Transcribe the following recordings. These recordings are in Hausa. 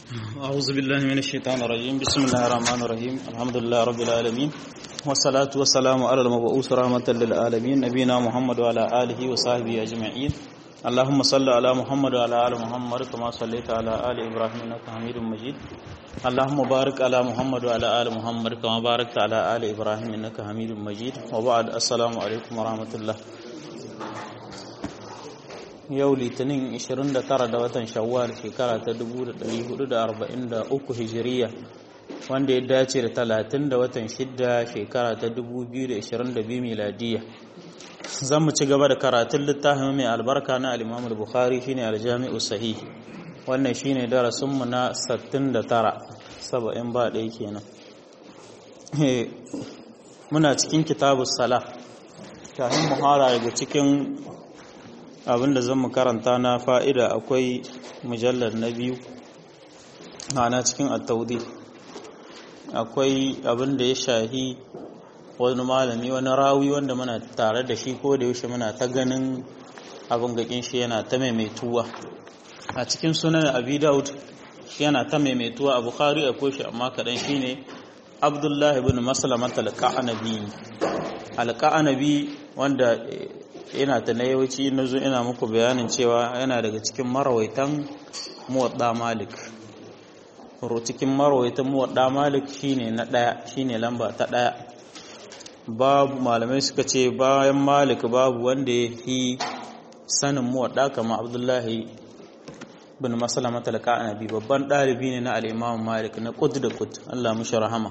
أعوذ بالله من الشيطان الرجيم بسم الله الرحمن الرحيم الحمد لله رب العالمين والصلاة والسلام على المبعوث رحمة للعالمين نبينا محمد وعلى آله وصحبه أجمعين اللهم صل على محمد وعلى آل محمد كما صليت على آل إبراهيم إنك حميد مجيد اللهم بارك على محمد وعلى آل محمد كما باركت على آل إبراهيم إنك حميد مجيد وبعد السلام عليكم ورحمة الله yau litinin 29 da watan shawwal shekara ta 1443 hijiriya wanda ya dace da 30 da watan 6 shekara ta 2022 miladiya zan mu ci gaba da karatun littafin mai albarka na al-imam al-bukhari shine al-jami'u sahih wannan shine darasinmu na 69 70 ba ɗaya kenan muna cikin kitabus sala kafin muhara daga cikin abinda zan mu karanta na fa'ida akwai mujallar na biyu na cikin attaudi akwai abinda ya shahi wani malami wani rawi wanda muna tare da shi ko da yaushe muna ta ganin abin gakin shi yana ta maimaituwa a cikin sunan abi daud yana ta maimaituwa a bukhari akwai shi amma kaɗan shi ne abdullahi bin maslamat al-ka'anabi al-ka'anabi wanda ina ta na yawanci na zo ina muku bayanin cewa yana daga cikin marawaitan muwadda malik cikin marawaitan muwadda malik shine na daya shine lamba ta daya babu malamai suka ce bayan malik babu wanda ya fi sanin muwadda kama abdullahi bin masalama talaka annabi babban ɗalibi ne na al'imam malik na kud da kud allah mushi rahama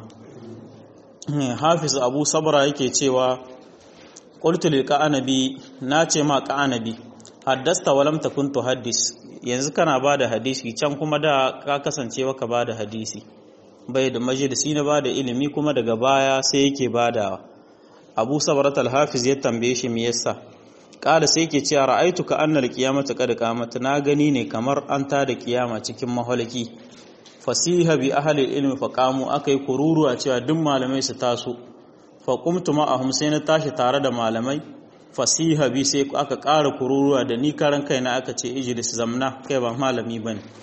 hafiz abu sabra yake cewa qultu lil qanabi nace ma qanabi haddasta walam takun tuhaddis yanzu kana bada hadisi can kuma da ka kasance baka bada hadisi bai da majalisi na bada ilimi kuma daga baya sai yake badawa Abu Sabrat al-Hafiz ya tambaye shi me yasa kada sai yake cewa ra'aitu ka annal qiyamata qad qamat na gani ne kamar an ta da kiyama cikin mahalaki fasiha bi ahli ilmi faqamu akai kururuwa cewa duk malamai su taso faƙumtu ma'ahum sai na tashi tare da malamai fasiha bi sai aka ƙara kururuwa da ni karan kaina aka ce ijlis zamna kai ba malami ba ne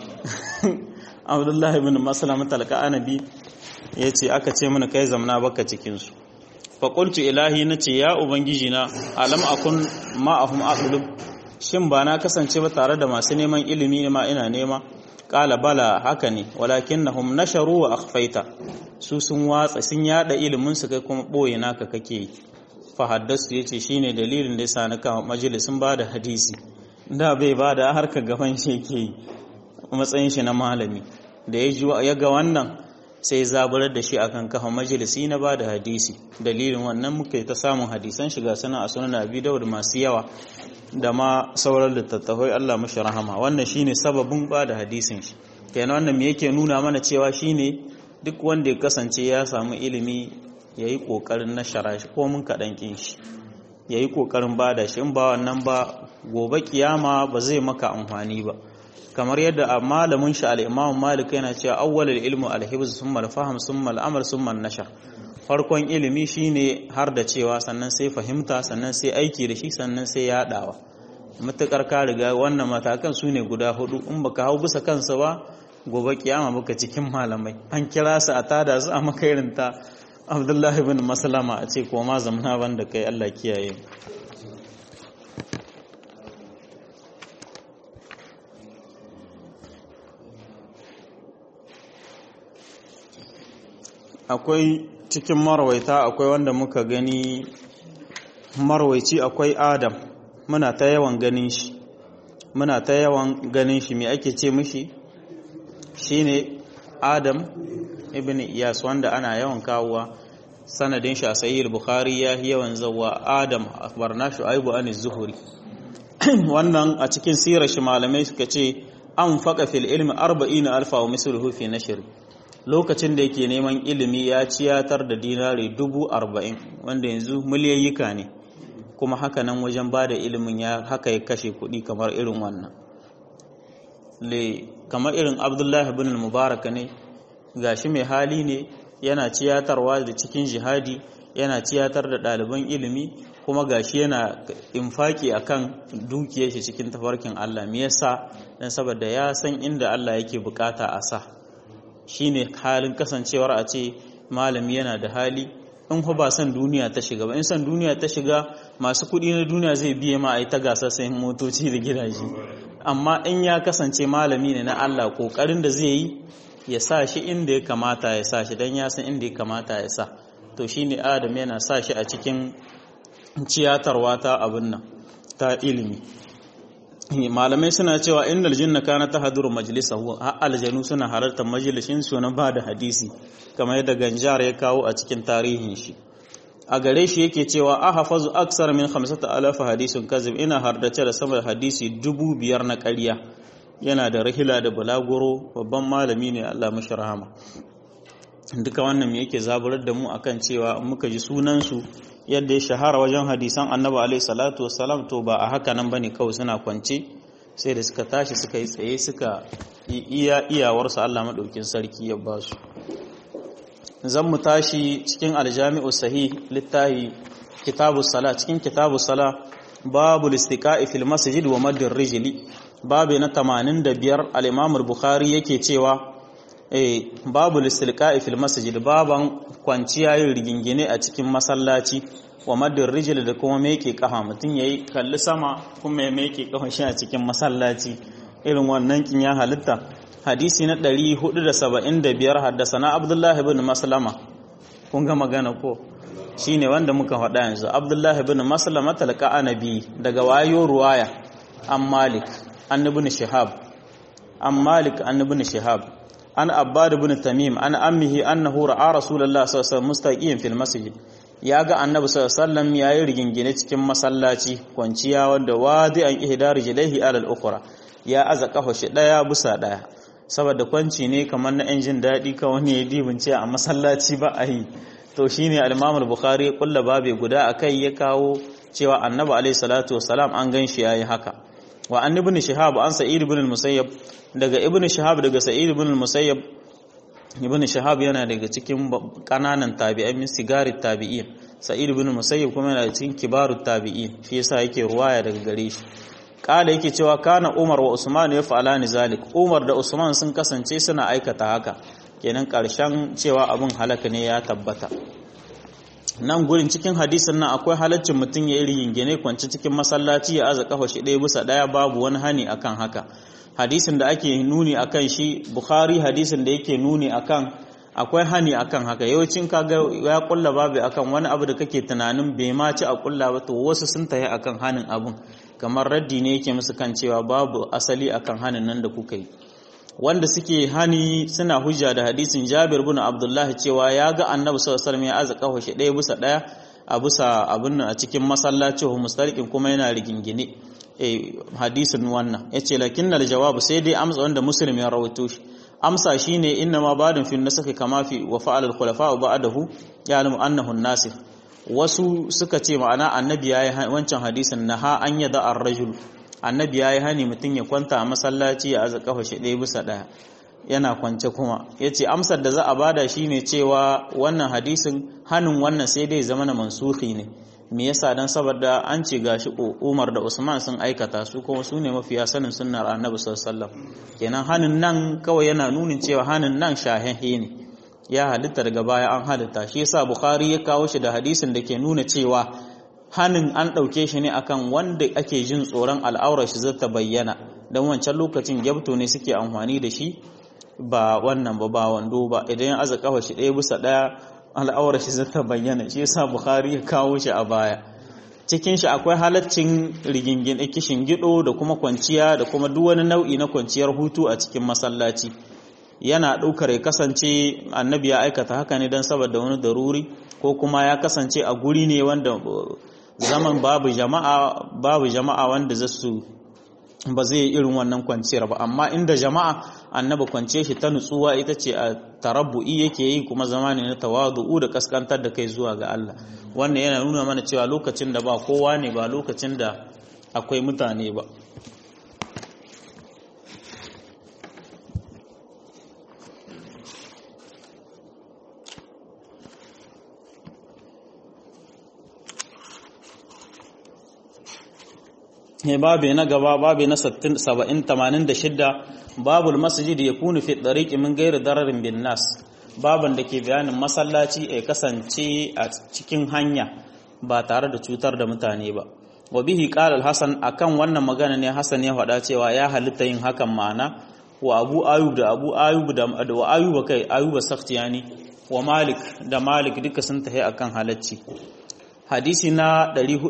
abdullahi bin masalama talaka anabi ya ce aka ce mana kai zamna baka cikinsu faƙultu ilahi na ce ya ubangiji na alam akun ma'ahum aqlub shin ba na kasance ba tare da masu neman ilimi ne ma ina nema ƙala bala haka ne walakinnahum nasharu wa akhfaita su sun watsa sun yada ilimin su kai kuma boye naka kake yi fa haddasu yace shine dalilin da yasa na kama majalisin bada hadisi da bai bada harka gaban shi yake yi matsayin shi na malami da ya ji ya ga wannan sai zaburar da shi akan kafa majalisi na bada hadisi dalilin wannan muka ta samun hadisan shiga sana a sunan abi dawud masu yawa da ma sauran littattafai Allah mashi rahama wannan shine sababin bada hadisin shi kenan wannan me yake nuna mana cewa shine duk wanda ya kasance ya samu ilimi ya yi ƙoƙarin na shara shi ko mun kaɗan ƙin shi ya yi ƙoƙarin ba da shi in ba wannan ba gobe kiyama ba zai maka amfani ba kamar yadda a malamin shi al'imamu malik yana cewa awwalul ilmu alhibz summa alfaham summa al'amal summa nashar farkon ilimi shine har da cewa sannan sai fahimta sannan sai aiki da shi sannan sai yaɗawa matuƙar ka riga wannan matakan su ne guda hudu in baka hau bisa kansa ba gobe kiyama baka cikin malamai an kira su a tada su a makairinta abdullahi bin maslama a ce koma zamana banda kai Allah kiyaye akwai cikin marwaita akwai wanda muka gani marwaici akwai adam muna ta yawan ganin shi muna ta yawan ganin shi me ake ce mishi shine Adam ibn Iyas wanda ana yawan kawowa sanadin shi a sahih bukhari ya yawan zawa Adam akhbarna Shu'aibu an az-Zuhri wannan a cikin sirar shi malamai suka ce an faka fil ilmi 40 alfa wa misluhu fi nashr lokacin da yake neman ilimi ya ciyatar da dinari dubu arba'in wanda yanzu miliyayyika ne kuma haka nan wajen ba da ilimin ya haka ya kashe kuɗi kamar irin wannan le kamar irin abdullahi bin mubarak ne gashi mai hali ne yana ciyatarwa da cikin jihadi yana ciyatar da ɗaliban ilimi kuma gashi yana infaki akan dukiyar shi cikin tafarkin Allah me yasa dan saboda ya san inda Allah yake bukata a sa shine halin kasancewar a ce malami yana da hali in ku ba san duniya ta shiga ba in san duniya ta shiga masu kuɗi na duniya zai biye ma a yi ta gasa sayin motoci da gidaje amma in ya kasance malami ne na Allah kokarin da zai yi ya sa shi inda ya kamata ya sa shi don ya san inda ya kamata ya sa to shine adam yana sa shi a cikin ciyatarwa ta abin nan ta ilimi malamai suna cewa innal jinna kana tahduru majlisahu har aljanu suna halartar majalisin su na bada hadisi kamar yadda ganjar ya kawo a cikin tarihin shi a gare shi yake cewa ahfazu aksar min 5000 hadisin kazib ina hardace da sama da hadisi dubu biyar na ƙarya yana da rahila da balaguro babban malami ne Allah mashi rahama duka wannan me yake zaburar da mu akan cewa muka ji sunan su yadda ya shahara wajen hadisan annabi alaihi salatu wassalam to ba a haka nan bane kawai suna kwance sai da suka tashi suka yi tsaye suka iya iyawarsu Allah madaukin sarki ya ba su zan mu tashi cikin aljami'u sahih littahi kitabu sala cikin kitabu sala babu listiqa'i fil masjid wa madd rijli babu na 85 al-imam al-bukhari yake cewa eh babu listiqa'i fil masjid baban kwanciya yin rigingine a cikin masallaci wa maddin rijil da kuma meke kafa mutum yayi kalli sama kuma ya meke kafa shi a cikin masallaci irin wannan kin ya halitta hadisi na 475 haddasana abdullahi ibn maslama kun ga magana ko shine wanda muka faɗa yanzu abdullahi ibn maslama talqa anabi daga wayo ruwaya an malik an ibn shihab an malik an ibn shihab an abbad ibn tamim an ammihi annahu ra'a rasulullahi sallallahu alaihi wasallam mustaqiyan fil masjid ya ga annabi sallallahu alaihi wasallam yayi rigingine cikin masallaci kwanciya wanda wadi an ihdar rijlaihi ala al-ukhra ya aza kafa shi daya bisa daya saboda kwanci ne kamar na jin daɗi ka wani ya dibince a masallaci ba a yi to shine al-imam al-bukhari kulla babe guda akai ya kawo cewa annabi alaihi salatu wasalam an gan shi yayi haka wa an ibn shihab an sa'id ibn al-musayyab daga ibn shihab daga sa'id ibn al-musayyab ibn shihab yana daga cikin kananan tabi'ai min sigarit tabi'in sa'id ibn al-musayyab kuma yana cikin kibarut tabi'in shi yasa yake ruwaya daga gare shi kala yake cewa kana umar wa usman ya fa'alani zalik umar da usman sun kasance suna aikata haka kenan karshen cewa abin halaka ne ya tabbata nan gurin cikin hadisin nan akwai halaccin mutum ya yi rigingine kwanci cikin masallaci ya aza kafa shi ɗaya bisa ɗaya babu wani hani akan haka hadisin da ake nuni akan shi bukhari hadisin da yake nuni akan akwai hani akan haka yawancin kaga ya kulla babu akan wani abu da kake tunanin bai ma ci a kulla ba to wasu sun tayi akan hanin abun kamar raddi ne yake musu kan cewa babu asali akan hanin nan da kuka yi wanda suke hani suna hujja da hadisin Jabir bin Abdullah cewa ya ga Annabi sallallahu alaihi wasallam ya aza kafa shi ɗaya bisa ɗaya a bisa abin a cikin masallaci hu mustariqin kuma yana rigingine eh hadisin wannan yace lakinnal jawabu sai dai amsa wanda muslim ya rawaito shi amsa shine inna ma badin fi nasakh kama fi wa fa'al al khulafa ba'dahu ya'lamu annahu an-nasir wasu suka ce ma'ana annabi yayi wancan hadisin naha an yada ar-rajul annabi yayi hani mutun ya kwanta a masallaci ya aza kafa shi ɗaya bisa ɗaya yana kwance kuma yace amsar da za a bada shine cewa wannan hadisin hanin wannan sai dai zama na mansuhi ne me yasa dan saboda an ce gashi Umar da Usman sun aikata su kuma su ne mafiya sanin sunnar Annabi sallallahu alaihi wasallam kenan hanin nan kawai yana nunin cewa hanin nan shahihi ne ya halitta daga baya an halitta shi yasa Bukhari ya kawo shi da hadisin da ke nuna cewa hanin an ɗauke shi ne akan wanda ake jin tsoron al'aurar shi zata bayyana don wancan lokacin gyabto ne suke amfani da shi ba wannan ba ba wando ba idan ya aza kafa shi ɗaya bisa ɗaya al'aurar shi zata bayyana shi yasa bukhari ya kawo shi a baya cikin shi akwai halaccin rigingin kishin gido da kuma kwanciya da kuma duk wani nau'i na kwanciyar hutu a cikin masallaci yana ɗaukar ya kasance annabi ya aikata haka ne don saboda wani daruri ko kuma ya kasance a guri ne wanda zaman babu jama'a babu jama'a wanda zasu ba zai irin wannan kwanciyar ba amma inda jama'a annaba kwance shi ta nutsuwa ita ce a tarabbu'i yake yi kuma zama ne na tawadu'u da kaskantar da kai zuwa ga Allah wannan yana nuna mana cewa lokacin da ba kowa ne ba lokacin da akwai mutane ba he babe na gaba babe na 70 86 babul masjid yakunu fi tariqi min ghairi dararin bin nas baban da ke bayanin masallaci ya kasance a cikin hanya ba tare da cutar da mutane ba wa bihi qala al-hasan akan wannan magana ne hasan ya faɗa cewa ya halitta yin hakan ma'ana wa abu ayub da abu ayub da wa ayuba kai ayuba sakhtiyani wa malik da malik duka sun tahi akan halacci hadisi na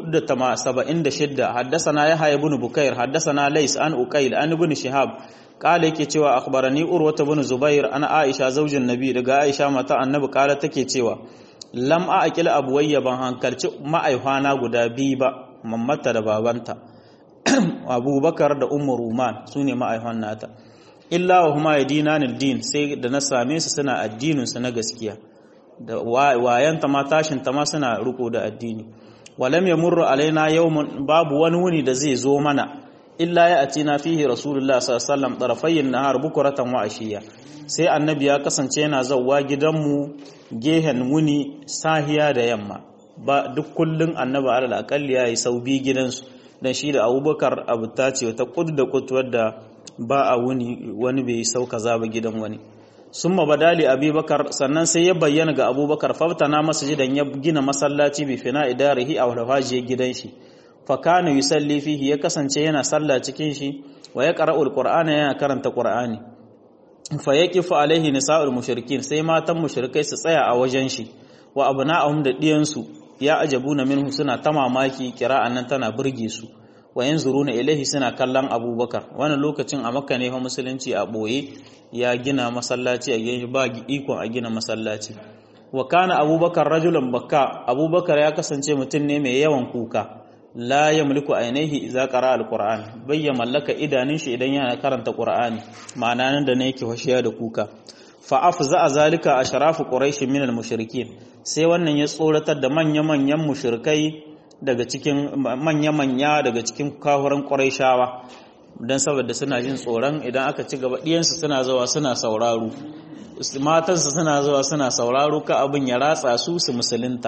476 haddathana yahya ibn bukair haddathana lays an uqail an ibn shihab kala yake cewa akhbarani urwata ibn zubair ana aisha zaujin nabi daga aisha mata annabi kala take cewa lam a aqil abuwayya ban hankalci ma'aihwana guda biyu ba mammata da babanta abubakar da ummu ruman sune ma'aihwan nata illa wa huma yadinanil din sai da na same su suna addinin su na gaskiya da wayanta ma tashin ta ma suna riko da addini walam yamurru alaina yawmun babu wani wuni da zai zo mana illa ya atina fihi rasulullah sallallahu alaihi wasallam tarafayn nahar bukuratan wa ashiya sai annabi ya kasance yana zawwa gidanmu gehen wuni sahiya da yamma ba duk kullun annabi alal aqalli yayi sau bi gidansu dan shi da abubakar abu ta ce ta kud da kud wadda ba a wuni wani bai sauka zaba gidan wani summa badali abubakar sannan sai ya bayyana ga abubakar faftana masjidan ya gina masallaci bi fina idarihi a walfajiyar gidan shi fa kana yusalli fihi ya kasance yana sallah cikin shi wa ya qara'ul qur'ana yana karanta qur'ani fa yaqifu alaihi nisa'ul mushrikin sai matan mushrikai su tsaya a wajen shi wa abna'ahum da diyansu ya ajabuna minhu suna ta mamaki kira'an nan tana burge su wa yanzuruna ilaihi suna kallon abubakar wannan lokacin a makka ne fa musulunci a boye ya gina masallaci a gidan ba ikon a gina masallaci wa kana abubakar rajulan bakka abubakar ya kasance mutum ne mai yawan kuka la yamliku ainihi idza qara alquran bai ya mallaka idanun shi idan yana karanta qur'ani ma'ana nan da ne yake washiya da kuka fa afza zalika ashrafu quraish min almushrikin sai wannan ya tsoratar da manya-manyan mushrikai daga cikin manya-manya daga cikin kahuran quraishawa dan saboda suna jin tsoron idan aka ci gaba diyansu suna zuwa suna sauraro matansu suna zuwa suna sauraro ka abin ya ratsa su su musulunta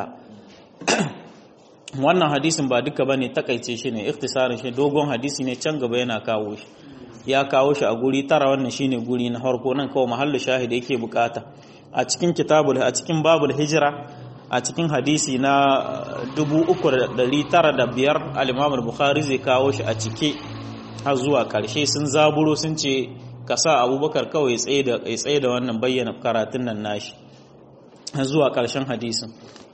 wannan hadisin ba duka bane takaice shi ne ikhtisarin shi dogon hadisi ne can gaba yana kawo shi ya kawo shi a guri tara wannan shine guri na farko nan kawai mahallu shahid yake bukata a cikin kitabul a cikin babul hijra a cikin hadisi na 3905 al-Imam al-Bukhari zai kawo shi a cike har zuwa karshe sun zaburo sun ce ka sa Abubakar kawai ya tsaye da ya tsaye da wannan bayyana karatun nan nashi har zuwa karshen hadisin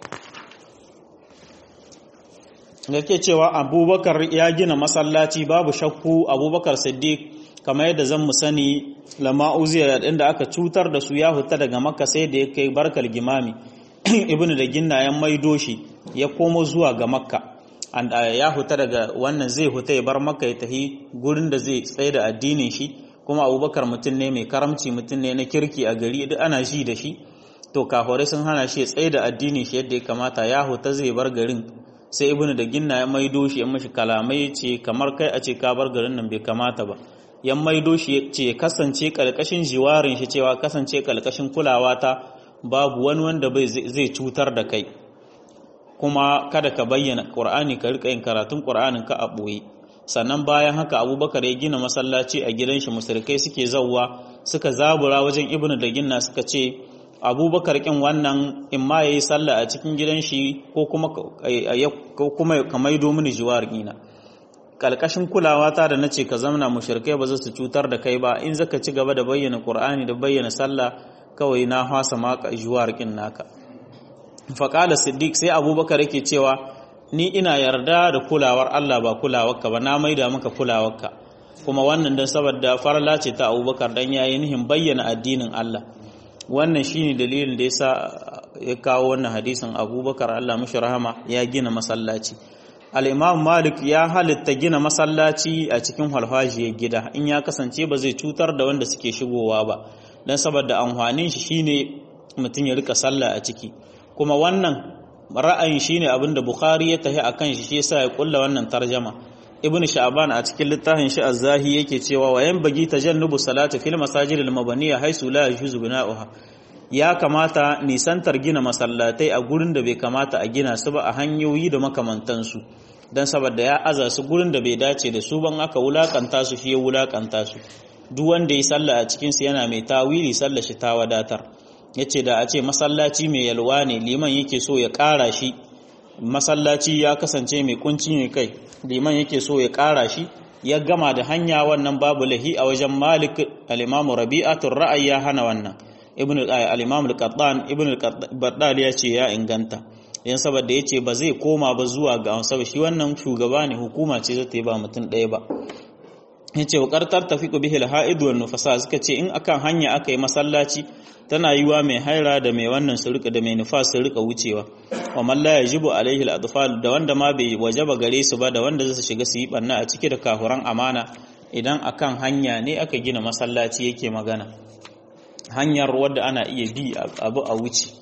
yake cewa abubakar ya gina masallaci babu shakku abubakar siddiq kamar yadda zan mu sani lama uziya inda aka cutar da su ya huta daga makka sai da ya kai barkal gimami ibnu da ginnayen maido shi ya komo zuwa ga makka ya huta daga wannan zai huta ya bar makka ya tahi gurin da zai tsaye da addinin shi kuma abubakar mutum ne mai karamci mutum ne na kirki a gari duk ana shi da shi to kafirai sun hana shi ya tsaye da addinin shi yadda ya kamata ya huta zai bar garin sai ibnu da ginna ya maido shi ya mashi kalamai ce kamar kai a ce ka bar garin nan bai kamata ba ya maido shi ce kasance kalkashin jiwarin shi cewa kasance kalkashin kulawa ta babu wani wanda bai zai cutar da kai kuma kada ka bayyana qur'ani ka rika yin karatun qur'anin ka a boye sannan bayan haka abubakar ya gina masallaci a gidan shi musulkai suke zawwa suka zabura wajen ibnu da ginna suka ce abubakar kin wannan in ma ya yi sallah a cikin gidan shi ko kuma ka maido mini jiwar ina kalkashin kulawa ta da nace ka zamna mushrikai ba za su cutar da kai ba in zaka ci gaba da bayyana qur'ani da bayyana sallah kawai na hasa maka jiwar kin naka fa qala siddiq sai abubakar yake cewa ni ina yarda da kulawar Allah ba kulawarka ba na maida maka kulawarka kuma wannan dan saboda farla ce ta abubakar dan yayi nihin bayyana addinin Allah wannan shine dalilin da yasa ya kawo wannan hadisin abubakar Allah mashi rahama ya gina masallaci al-imam malik ya halitta gina masallaci a cikin halfajiyar gida in ya kasance ba zai cutar da wanda suke shigowa ba dan saboda amfanin shi shine mutum ya rika sallah a ciki kuma wannan ra'ayin shine abinda bukhari ya tahi akan shi shi yasa ya kulla wannan tarjama ibn sha'ban a cikin littafin shi az-zahi yake cewa wa yanbaghi tajannubu salati fil masajid al-mabaniya haisu la yajuzu bina'uha ya kamata nisantar gina masallatai a gurin da bai kamata a gina su ba a hanyoyi da makamantansu dan saboda ya aza su gurin da bai dace da su ban aka wulakanta su shi ya wulakanta su duk wanda ya sallah a cikin su yana mai tawili sallar shi ta wadatar yace da a ce masallaci mai yalwa ne liman yake so ya ƙara shi masallaci ya kasance mai kunci ne kai liman yake so ya ƙara shi ya gama da hanya wannan babu lahi a wajen malik al-imam rabi'atul ra'ayi ya hana wannan ibn al-imam al-qattan ibn al-qattan ya ce ya inganta yan saboda yace ba zai koma ba zuwa ga saboda shi wannan shugaba ne hukuma ce zata yi ba mutum ɗaya ba yace wa qartar tafiqu bihi al-ha'id wal nufasa suka ce in akan hanya aka yi masallaci tana yiwa mai haira da mai wannan su rika da mai nufas su rika wucewa wa man la yajibu alaihi al-adfal da wanda ma bai wajaba gare su ba da wanda zai shiga su yi banna a ciki da kafuran amana idan akan hanya ne aka gina masallaci yake magana hanyar wadda ana iya bi abu a wuce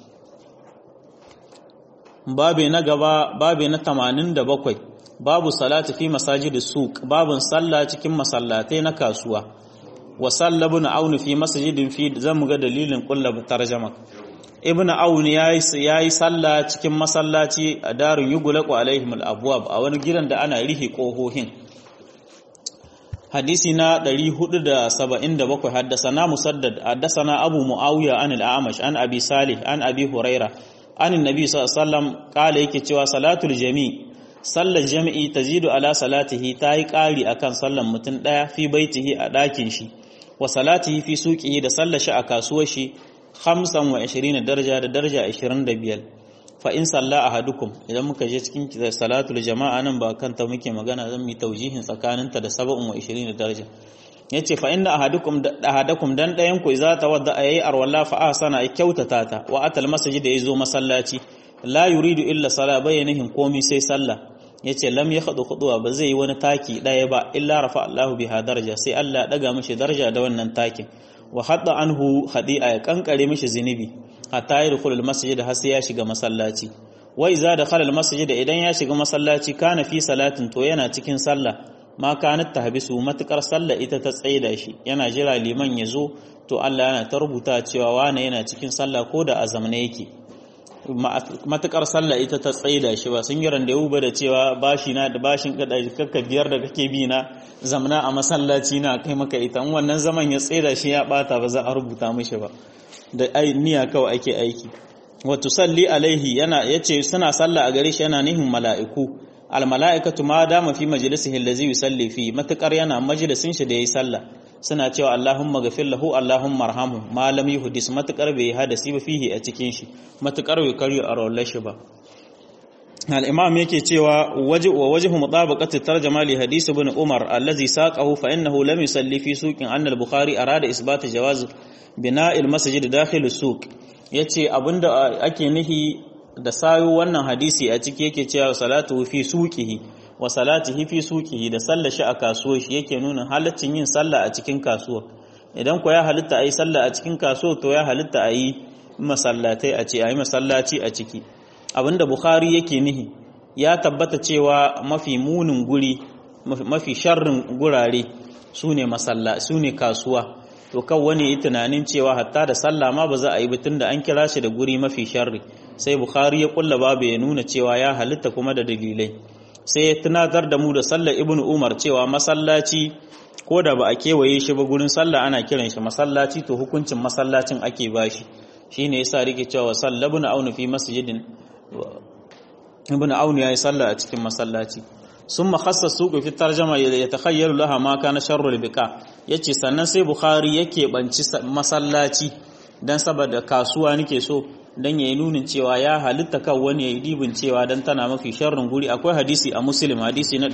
babe na gaba babe na 87 babu salati fi masajidis suq babun sallah cikin masallatai na kasuwa wa sallabun aunu fi masjidin fi zamu ga dalilin kullab tarjama ibnu aun yayi yayi sallah cikin masallaci a darun yugulaqu alaihim al-abwab a wani gidan da ana rihi kohohin hadisi na 477 haddasana musaddad haddasana abu muawiya an al-amash an abi salih an abi huraira an annabi sallallahu alaihi wasallam kala yake cewa salatul jami' sallar jami'i tazidu ala salatihi tayi kari akan sallar mutum daya fi baitihi a dakin shi wa salatihi fi suqihi da sallar shi a kasuwar shi 25 daraja da daraja 25 fa in salla ahadukum idan muka je cikin salatul jama'a nan ba kanta muke magana zan mi taujihin tsakaninta da 27 daraja yace fa inna ahadukum ahadakum dan dayan ku za ta wadda ayi arwalla fa ahsana ay kyautata ta wa atal masjid da yazo masallaci la yuridu illa sala bayyanihin komi sai sallah yace lam yakhdu khudwa ba zai yi wani taki daya ba illa rafa Allahu biha daraja sai Allah daga mishi daraja da wannan takin wa hadda anhu khadi'a ya kankare mishi zinubi hatta yadkhul al-masjid har sai ya shiga masallaci wa iza dakhala al-masjid idan ya shiga masallaci kana fi salatin to yana cikin sallah ma kanat tahbisu matukar sallah ita ta tsaida shi yana jira liman ya zo to Allah yana ta rubuta cewa wane yana cikin sallah ko da azamne yake matukar sallah ita ta tsaida shi ba sun yi randewu ba da cewa bashi na da bashin kakka biyar da kake bi na zamna a masallaci na kai maka ita wannan zaman ya tsaida shi ya bata ba za a rubuta mishi ba da niyya kawai ake aiki wa tusalli alaihi yana yace suna sallah a gare shi yana nihin mala'iku al mala'ikatu ma dama fi majlisihi allazi yusalli fi matukar yana majalisin shi da yayi sallah suna cewa Allahumma gafir lahu Allahumma arhamhu ma lam yuhdis matakar bai hadasi ba fihi a cikin shi matakar bai karyo a rawar shi ba al-imam yake cewa waje wa wajhu mutabaqati tarjama li hadith ibn umar allazi saqahu fa innahu lam yusalli fi suqin anna al-bukhari arada isbat jawaz bina'il masjid dakhil as-suq yace abinda ake nihi da sayo wannan hadisi a ciki yake cewa salatu fi suqihi wa salatihi fi suqihi da sallar shi a kasuwa shi yake nuna halaccin yin sallah a cikin kasuwa idan ko ya halitta ayi sallah a cikin kasuwa to ya halitta ayi masallatai a ce ayi masallaci a ciki abinda bukhari yake nihi ya tabbata cewa mafi munin guri mafi sharrin gurare sune masalla sune kasuwa to kan wani yi tunanin cewa hatta da sallah ma ba za a yi bitun da an kira shi da guri mafi sharri sai bukhari ya kulla babu ya nuna cewa ya halitta kuma da dalilai sai ya tunatar da mu da sallar ibnu umar cewa masallaci ko da ba a kewaye shi ba gurin sallah ana kiran shi masallaci to hukuncin masallacin ake bashi shine yasa rike cewa sallabun aunu fi masjidin ibnu aunu yayi sallah a cikin masallaci summa khassa suqu fi tarjama yatakhayyalu laha ma kana sharrul biqa yace sannan sai bukhari yake banci masallaci dan saboda kasuwa nake so dan yayi nunin cewa ya halitta kan wani yayi dibin cewa dan tana mafi sharrin guri akwai hadisi a muslim hadisi na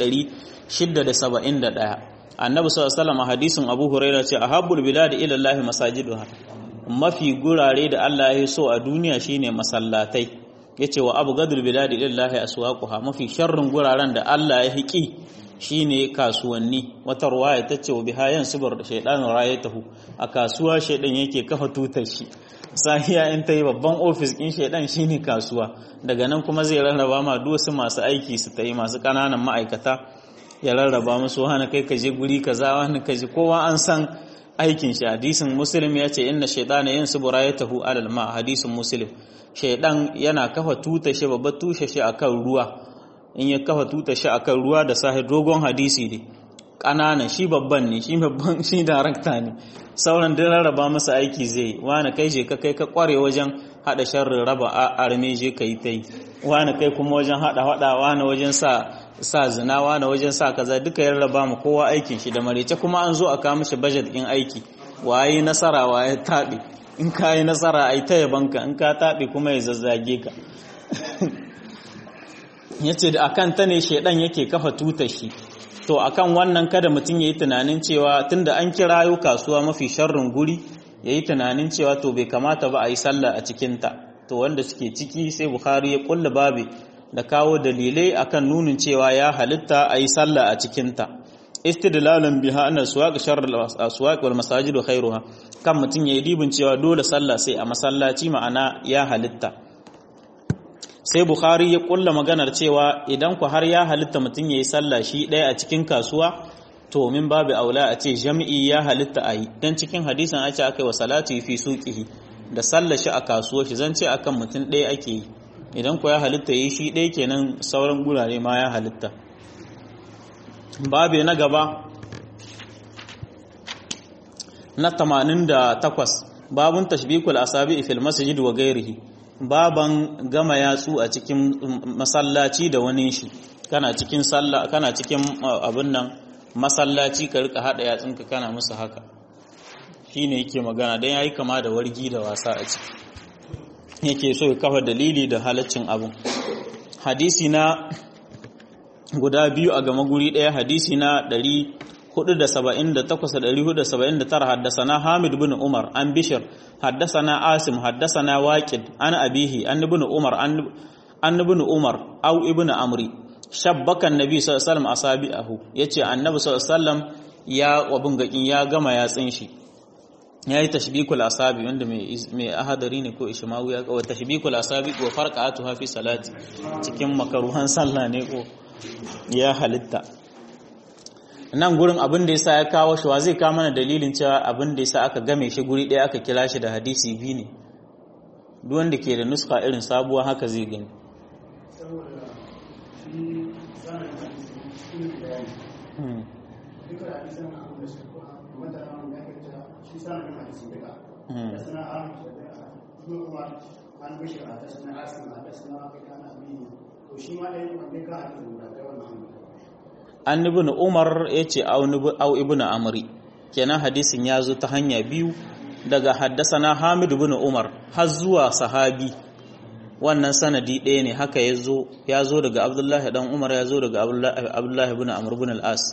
671 annabi sallallahu alaihi wasallam hadisin abu huraira ce ahabbul bilad ila allah masajiduha mafi gurare da Allah ya so a duniya shine masallatai yace wa abgadul bilad ila allah aswaquha mafi sharrin guraren da Allah ya hiki shine kasuwanni wata ruwaya tace wa bihayan subar da shaydanin rayatahu a kasuwa shaydan yake kafa tutar shi sahiya in ta yi babban ofis ɗin shaidan shine kasuwa daga nan kuma zai rarraba ma wasu masu aiki su ta yi masu ƙananan ma'aikata ya rarraba musu wani kai ka je guri kaza wani ka je kowa an san aikin shi hadisin muslim ya ce inna shaidana yin su burayatahu alal ma hadisin muslim shaidan yana kafa tuta shi babbar tushe shi akan ruwa in ya kafa tuta shi akan ruwa da sahi dogon hadisi ne ƙananan shi babban ne shi babban shi darakta ne sauran duk rarraba masa aiki zai wani kai je ka kai ka kware wajen hada sharrin raba arme je ka yi ta yi wani kai kuma wajen hada hada wani wajen sa sa zina wani wajen sa kaza duka ya rarraba mu kowa aikin shi da marece kuma an zo a kawo mishi budget din aiki waye nasara waye taɓe in ka yi nasara ai ta yabanka in ka taɓe kuma ya zazzage ka yace da akan ta ne shedan yake kafa tutar shi to akan wannan kada mutum ya yi tunanin cewa tunda an kirayo kasuwa mafi sharrin guri ya yi tunanin cewa to bai kamata ba a yi sallah a cikinta to wanda suke ciki sai bukhari ya kulla babi da kawo dalilai akan nunin cewa ya halitta a yi sallah a cikinta istidlalan biha anna suwaq sharr aswaq wal masajid khairuha kan mutum ya yi dibin cewa dole sallah sai a masallaci ma'ana ya halitta sai bukhari ya kulla maganar cewa idan ku har ya halitta mutum ya yi sallah shi ɗaya a cikin kasuwa to min babu aula a ce jami'i ya halitta a yi don cikin hadisan a ce aka yi wa salatu fi suƙihi da sallah shi a kasuwa shi zan ce akan mutum ɗaya ake yi idan ku ya halitta yi shi ɗaya kenan sauran gurare ma ya halitta babu na gaba na 88 babun tashbikul asabi fil masjid wa gairihi baban gama yatsu a cikin masallaci da wani shi kana cikin sallah kana cikin abin nan masallaci ka rika hada yatsunka kana musu haka shine yake magana dan yayi kama da wargi da wasa a ciki yake so ya kafa dalili da halaccin abun hadisi na guda biyu a gama guri daya hadisi na 478 haddasana Hamid bin Umar an Bishir haddasana Asim haddasana Waqid an abihi an ibn Umar an ibn Umar au ibn Amri shabbaka annabi sallallahu alaihi wasallam asabi'ahu yace annabi sallallahu alaihi wasallam ya wabin gakin ya gama yatsin shi yayi tashbikul asabi wanda mai mai ahadari ne ko ishmawi ya kawo tashbikul asabi wa farqatuha fi salati cikin makaruhan sallah ne ko ya halitta nan gurin abin da yasa ya kawo shi wa zai kawo mana dalilin cewa abin da yasa aka game shi guri ɗaya aka kira shi da hadisi biyu ne duk wanda ke da nuska irin sabuwa haka zai gani an ibn umar ya ce au ibn amri kenan hadisin ya zo ta hanya biyu daga haddasana hamid ibn umar har zuwa sahabi wannan sanadi ɗaya ne haka ya zo ya zo daga abdullahi dan umar ya zo daga abdullahi ibn amr ibn al-as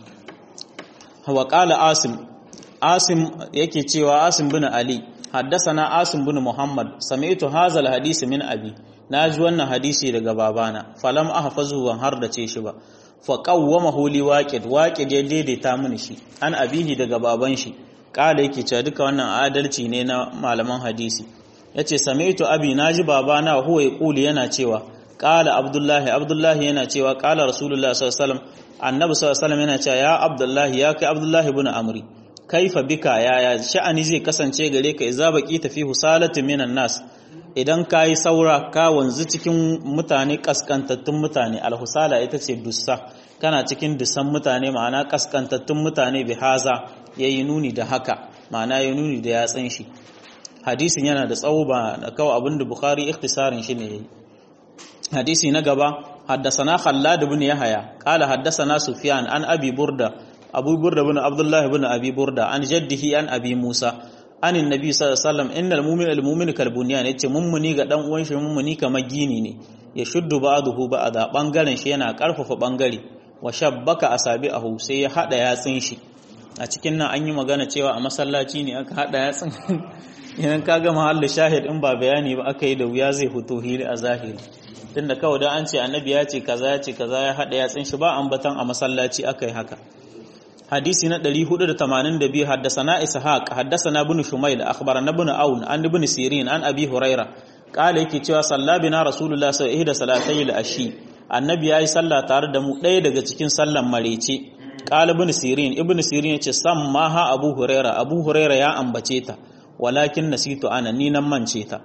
wa qala asim asim yake cewa asim bin ali haddasana asim bin muhammad sami'tu hadha al-hadisi min abi naji wannan hadisi daga babana falam ahfazu wan har da ce shi ba fa qawwamahu li waqid waqid ya daidaita mini shi an abihi daga baban shi kala yake cewa duka wannan adalci ne na malaman hadisi yace sami'tu abi naji babana huwa yaquli yana cewa kala abdullahi abdullahi yana cewa kala rasulullahi sallallahu alaihi wasallam annabi sallallahu alaihi wasallam yana cewa ya abdullahi ya kai abdullahi ibn amri kaifa bika yaya sha'ani zai kasance gare ka idza baqita fi husalatin minan nas idan ka yi saura ka wanzu cikin mutane kaskantattun mutane alhusala ita ce dussa kana cikin dussan mutane ma'ana kaskantattun mutane bi haza ya yi nuni da haka ma'ana ya nuni da yatsun shi hadisin yana da tsawo ba da kawai abin da bukari ikhtisarin shi ne ya yi hadisi na gaba haddasana khallad ibn yahya qala haddasana sufyan an abi burda abu burda ibn abdullah ibn abi burda an jaddihi an abi musa anin nabi sallallahu alaihi wasallam innal mu'min al mu'min kal bunyan yace mummuni ga dan uwan shi mummuni kamar gini ne ya shuddu ba'dahu ba'da bangaren shi yana karfafa bangare wa shabbaka asabi'ahu sai ya hada yatsin shi a cikin nan an yi magana cewa a masallaci ne aka hada yatsin idan ka ga mahallin shahid in ba bayani ba aka yi da wuya zai fito hili a zahiri tunda kawai da an ce annabi ya ce kaza ya ce kaza ya hada yatsin shi ba ambatan a masallaci aka yi haka hadisi na 482 haddasana ishaq haddasana ibn shumayl akhbarana ibn aun an ibn sirin an abi huraira kala yake cewa sallabina rasulullah sallallahu alaihi wasallam ashi annabi yayi sallah tare da mu ɗaya daga cikin sallan marece kala ibn sirin ibn sirin yace sammaha abu huraira abu huraira ya ambace ta walakin nasitu ana ni nan mance ta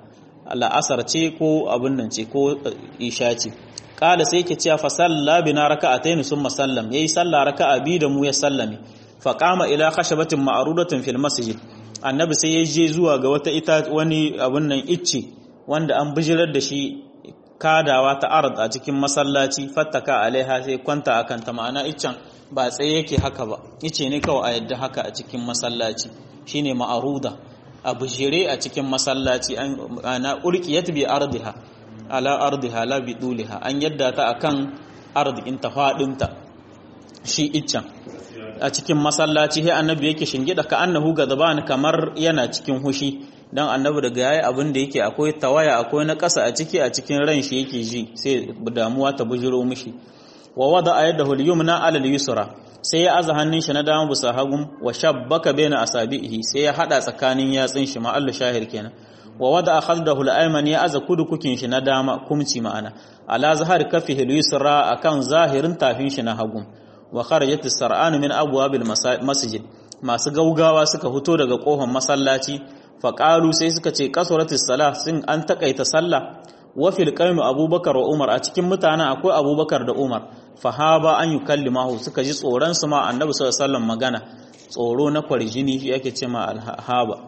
la'asar ce ko abin nan ce ko isha ce kala sai yake cewa fa salla bina raka'atayn summa sallam yayi sallah raka'a bi da mu ya sallame fa qama ila khashabatin ma'rudatin fil masjid annabi sai ya je zuwa ga wata ita wani abin nan icce wanda an bijirar da shi kadawa ta ard a cikin masallaci fattaka alaiha sai kwanta akan ta ma'ana iccen ba tsaye yake haka ba ice ne kawai a yadda haka a cikin masallaci shine ma'aruda a bijire a cikin masallaci ana ulqiyat bi ardiha ala ardiha la bi duliha an yadda ta akan ardikin ta fadinta shi iccen a cikin masallaci sai annabi yake shingida ka annahu gadban kamar yana cikin hushi dan annabi daga yayi abin da yake akwai tawaya akwai na ƙasa a ciki a cikin ran shi yake ji sai damuwa ta bujiro mishi wa wada ayadahu al-yumna ala al-yusra sai ya aza hannun shi na dama bisa hagun wa shabbaka baina asabihi sai ya hada tsakanin yatsun shi ma Allah shahir kenan wa wada khaldahu al-ayman ya aza kudukukin shi na dama kumci ma'ana ala zahar kafihi al-yusra akan zahirin tafin shi na hagun wa kharajat as-sar'an min abwabil masjid masu gaugawa suka fito daga kofar masallaci faƙalu sai suka ce kasuratis salah sun an takaita sallah wa fil qaimi abubakar wa umar a cikin mutanen akwai abubakar da umar fahaba an yukallimahu suka ji tsoron su ma annabi sallallahu alaihi magana tsoro na kwarjini shi yake ce ma alhaba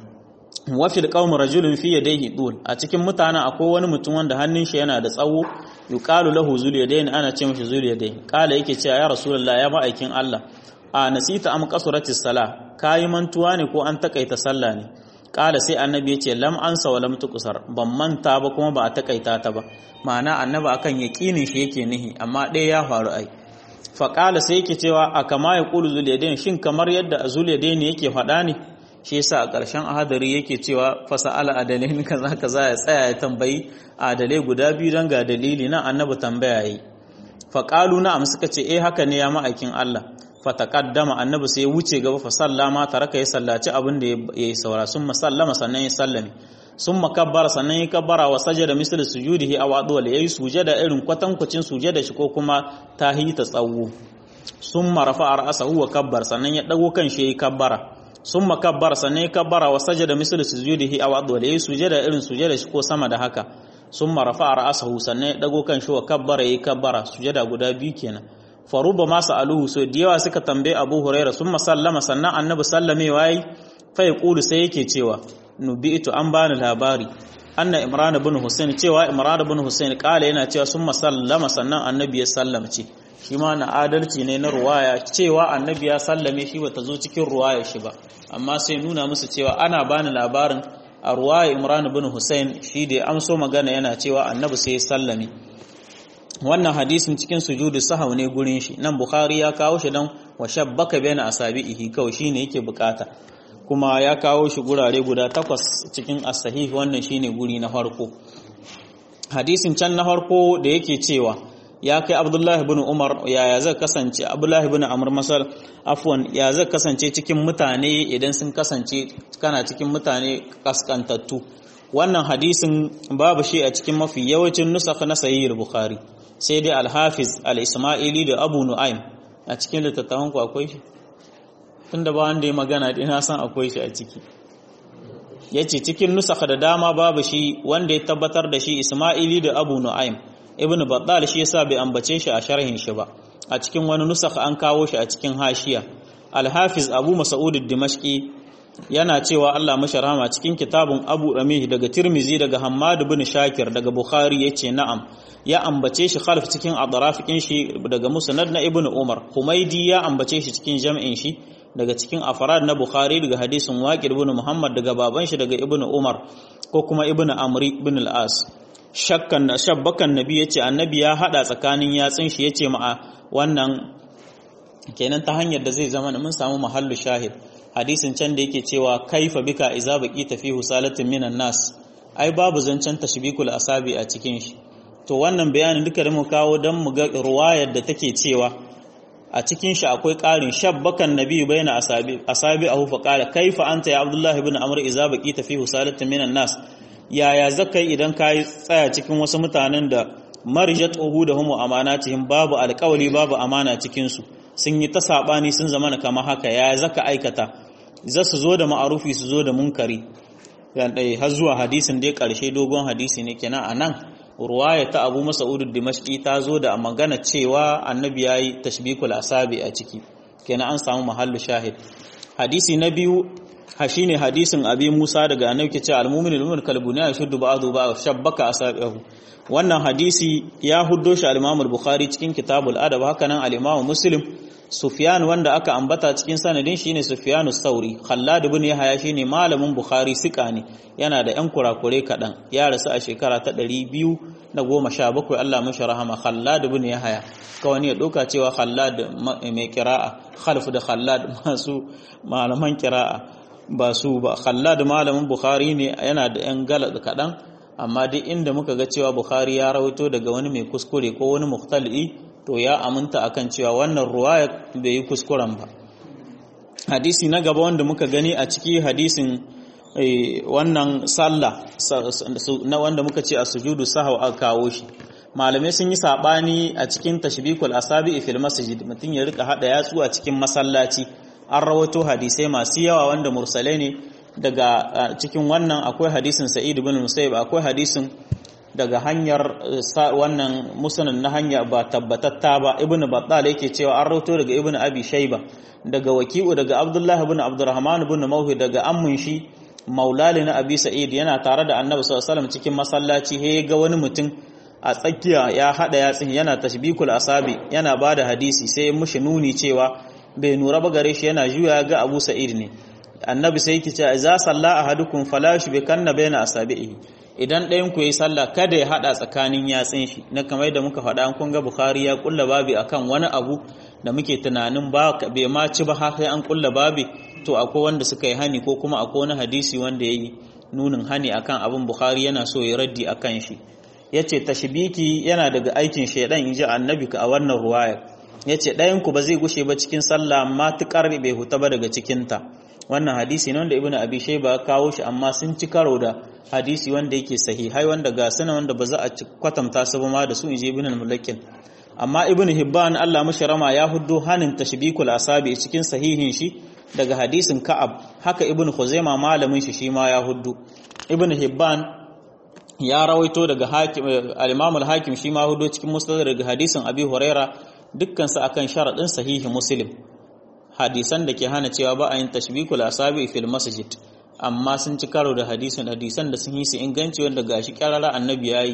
wa fil qaumi rajulun fi yadayhi dul a cikin mutanen akwai wani mutum wanda hannun shi yana da tsawo yuqalu lahu zul yadayn ana ce mishi zul yadayn kala yake cewa ya rasulullah ya ma'aikin Allah a nasita am kasuratis salah kayi mantuwa ne ko an takaita sallah ne kala sai annabi ya ce lam ansa wa lam tuqsar ban manta ba kuma ba a takaita ta ba ma'ana annabi akan yaqinin shi yake nihi amma ɗaya ya faru ai fa kala sai yake cewa a kama ya qulu zulyadain shin kamar yadda zulyadain yake faɗa ne shi yasa a ƙarshen ahadari yake cewa fa sa'ala adalain kaza kaza ya tsaya ya tambayi adalai guda biyu dan ga dalili na annabi tambaya yi fa qalu na'am suka ce eh haka ne ya ma'aikin Allah fataqaddama annabi sai ya wuce gaba fa sallama taraka ya sallaci abin da ya saura summa sallama sannan ya sallame summa kabbara sannan ya kabbara wa sajada misal sujudihi aw adwal yayi sujada irin kwatankwacin sujada shi ko kuma tahi ta tsawo summa rafa'a ra'sahu wa kabbar sannan ya dago kan shi yayi kabbara summa kabbara sannan ya kabbara wa sajada misal sujudihi aw adwal yayi sujada irin sujada shi ko sama da haka summa rafa'a ra'sahu sannan ya dago kan shi wa kabbara yayi kabbara sujada guda biyu kenan faruba masu aluhu so da yawa suka tambaye abu huraira sun masallama sannan annabi sallame wayi fa ya kulu sai yake cewa nubi'tu an bani labari anna imran ibn husain cewa imran ibn husain kala yana cewa sun masallama sannan annabi ya sallamce shi ma na adalci ne na ruwaya cewa annabi ya sallame shi bata zo cikin ruwaya shi ba amma sai nuna musu cewa ana bani labarin a ruwaya imran ibn husain shi da amso magana yana cewa annabi sai ya sallame wannan hadisin cikin sujudu sahau ne gurin shi nan bukhari ya kawo shi dan wa shabbaka baina asabihi kawai shine yake bukata kuma ya kawo shi gurare guda takwas cikin as-sahih wannan shine guri na farko hadisin can na farko da yake cewa ya kai abdullahi ibn umar yaya zai kasance abdullahi ibn amr masal afwan ya zai kasance cikin mutane idan sun kasance kana cikin mutane kaskantattu wannan hadisin babu shi a cikin mafi yawancin nusakh na sahih bukhari sai dai al-hafiz al-isma'ili da abu nu'aym a cikin littattafan ku akwai shi tunda ba wanda ya magana dai na san akwai shi a ciki yace cikin nusakh da dama babu shi wanda ya tabbatar da shi isma'ili da abu nu'aym ibnu battal shi yasa bai ambace shi a sharhin shi ba a cikin wani nusakh an kawo shi a cikin hashiya al-hafiz abu mas'ud ad-dimashqi yana cewa Allah masharama cikin kitabun Abu Ramih daga Tirmizi daga Hammad bin Shakir daga Bukhari yace na'am ya ambace shi khalf cikin adrafikin shi daga Musnad na Ibn Umar Humaydi ya ambace shi cikin jam'in shi daga cikin afarad na Bukhari daga hadisin Waqid ibn Muhammad daga baban shi daga Ibn Umar ko kuma Ibn Amri ibn al-As shakkan shabbakan nabi yace annabi ya hada tsakanin yatsin shi yace ma wannan kenan ta hanyar da zai zama mun samu mahallu shahid hadisin can da yake cewa kaifa bika iza baqita fi husalatin minan nas ai babu zancen tashbikul asabi a cikin shi to wannan bayanin duka da mu kawo dan mu ga ruwayar da take cewa a cikin shi akwai ƙarin shabbakan nabi baina asabi asabi ahu fa qala kaifa anta ya abdullah ibn amr iza baqita fi husalatin minan nas yaya zakai idan kai tsaya cikin wasu mutanen da marijat uhudahum wa amanatihim babu alƙawli babu amana cikin su sun yi ta saɓani sun zama na kama haka ya zaka aikata za su zo da ma'arufi su zo da munkari yan dai har zuwa hadisin dai karshe dogon hadisi ne kenan anan ruwaya ta Abu Mas'ud Dimashqi ta zo da magana cewa annabi yayi tashbikul asabi a ciki kenan an samu mahallu shahid hadisi na biyu ha shine hadisin abi Musa daga annabi ke cewa al-mu'minu lil kalbuni yashuddu ba'du ba shabbaka asabihu wannan hadisi ya huddo shi al-Imam al-Bukhari cikin kitabul adab haka nan al-Imam Muslim Sufyan wanda aka ambata cikin sanadin shine Sufyan as-Sauri Khallad ibn Yahya shine malamin Bukhari sika ne yana da yan kurakure kadan ya rasu a shekara ta 217 Allah mashi rahama Khallad ibn Yahya kawai ya doka cewa Khallad mai kira'a khalf da Khallad masu malaman kira'a ba su ba Khallad malamin Bukhari ne yana da yan galad kadan amma duk inda muka ga cewa Bukhari ya rawaito daga wani mai kuskure ko wani muhtali to ya aminta akan cewa wannan ruwaya bai yi kuskuren ba hadisi na gaba wanda muka gani a ciki hadisin wannan sallah na wanda muka ce a sujudu sahau aka kawo shi malamai sun yi sabani a cikin tashbikul asabi fil masjid mutum ya rika hada yatsu a cikin masallaci an rawato hadisai masu yawa wanda mursalai ne daga cikin wannan akwai hadisin sa'id ibn musayyib akwai hadisin daga hanyar wannan musanin na hanya ba tabbatatta ba ibnu battal yake cewa an rauto daga ibnu abi shayba daga waki'u daga abdullahi ibn abdurrahman ibn mawhi daga ammun shi maulali na abi sa'id yana tare da annabi sallallahu alaihi wasallam cikin masallaci he ga wani mutum a tsakiya ya hada yatsin yana tashbikul asabi yana bada hadisi sai ya mushi nuni cewa bai nura ba gare shi yana juya ga abu sa'id ne annabi sai yake cewa za salla ahadukum fala yushbikanna baina asabihi idan ɗayan ku yi sallah kada ya haɗa tsakanin yatsun shi na kamar da muka faɗa an kunga bukhari ya kulla babi akan wani abu da muke tunanin ba bai ma ci ba sai an kulla babi to akwai wanda suka yi hani ko kuma akwai wani hadisi wanda ya yi nunin hani akan abin bukhari yana so ya raddi akan shi ya ce tashbiki yana daga aikin shaidan in ji annabi a wannan ruwayar ya ce ɗayan ku ba zai gushe ba cikin sallah matuƙar bai huta ba daga cikinta wannan hadisi ne wanda ibnu abi shayba kawo shi amma sun ci karo da hadisi wanda yake sahihai wanda ga sana wanda ba za a kwatanta su ba ma da su inji ibnu al-mulakin amma ibnu hibban Allah mashi rama ya huddo hanin tashbikul asabi cikin sahihin shi daga hadisin ka'ab haka ibnu khuzaima malamin shi shi ma ya huddo ibnu hibban ya rawaito daga hakim al-imam al-hakim shi ma huddo cikin musnad daga hadisin abi huraira dukkan su akan sharadin sahihi muslim hadisan da ke hana cewa ba a yin tashbikul asabi fil masjid amma sun ci karo da hadisan hadisan da sun yi su inganci wanda gashi karara annabi yayi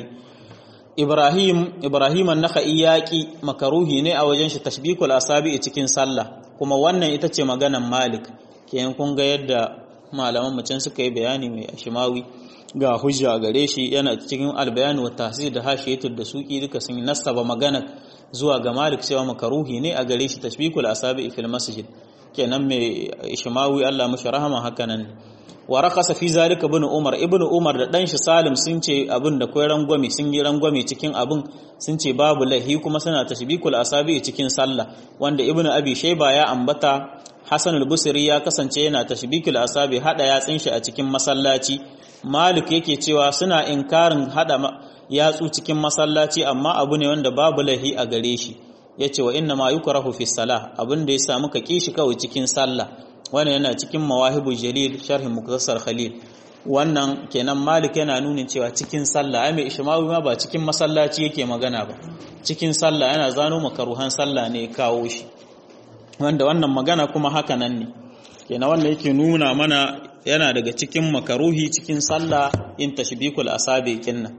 Ibrahim Ibrahim an-Nakhai yaqi makaruhi ne a wajen shi tashbikul asabi cikin sallah kuma wannan ita ce maganan Malik kenan kun ga yadda malaman mutum suka yi bayani mai ashimawi ga hujja gare shi yana cikin albayani wa tahsir da hashiyatul da suki duka sun nasaba magana zuwa ga Malik cewa makaruhi ne a gare shi tashbikul asabi fil masjid kenan mai ishmawi Allah mashi rahama hakanan wa rakasa fi zalika ibn Umar ibn Umar da dan shi Salim sun ce abin da kai rangwame sun yi rangwame cikin abin sun ce babu lahi kuma suna tashbikul asabi cikin sallah wanda ibn Abi Shayba ya ambata Hassan al-Busri ya kasance yana tashbikul asabi hada yatsin shi a cikin masallaci Malik yake cewa suna inkarin hada yatsu cikin masallaci amma abu ne wanda babu lahi a gare shi yace wa inna ma yukrahu fi salah abin da ya samu ka kishi kawai cikin sallah wannan yana cikin mawahibu jalil sharhin muktasar khalil wannan kenan malik yana nunin cewa cikin sallah ai mai ishmawi ma ba cikin masallaci yake magana ba cikin sallah yana zano makaruhan sallah ne kawo shi wanda wannan magana kuma haka nan ne kenan wannan yake nuna mana yana daga cikin makaruhi cikin sallah in tashbikul asabi kinna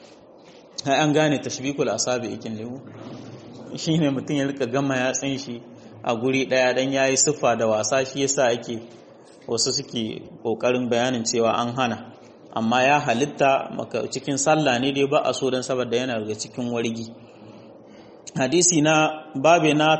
ai an gane tashbikul asabi kin lewu shine mutum ya rika gama yatsin shi a guri daya dan yayi siffa da wasa shi yasa ake wasu suke kokarin bayanin cewa an hana amma ya halitta maka cikin sallah ne dai ba a so dan saboda yana daga cikin wargi hadisi na babe na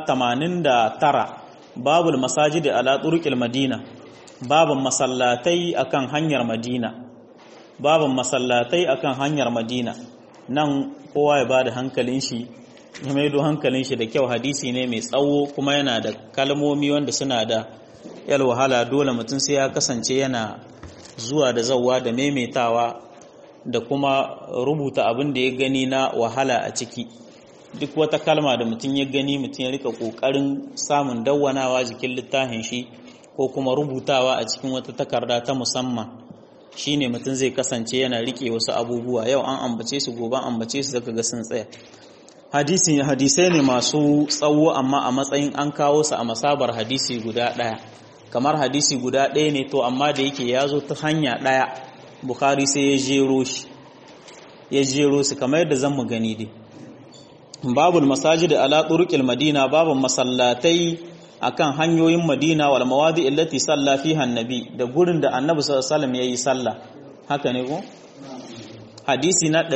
89 babul masajidi ala turqil madina babun masallatai akan hanyar madina babun masallatai akan hanyar madina nan kowa ya bada hankalin shi ya maido hankalin shi da kyau hadisi ne mai tsawo kuma yana da kalmomi wanda suna da yal wahala dole mutum sai ya kasance yana zuwa da zawwa da maimaitawa da kuma rubuta abin da ya gani na wahala a ciki duk wata kalma da mutum ya gani mutum ya rika kokarin samun dawwanawa jikin littafin shi ko kuma rubutawa a cikin wata takarda ta musamman shine mutum zai kasance yana rike wasu abubuwa yau an ambace su gobe ambace su zaka ga sun tsaya hadisi hadisai ne masu tsawo amma a matsayin an kawo su a masabar hadisi guda ɗaya kamar hadisi guda ɗaya ne to amma da yake ya zo ta hanya ɗaya bukhari sai ya jero shi ya jero su kamar yadda zan mu gani dai babul masajid ala turuqil madina babun masallatai akan hanyoyin madina wal mawadi allati salla fiha annabi da gurin da annabi sallallahu alaihi wasallam yayi sallah haka ne ko hadisi na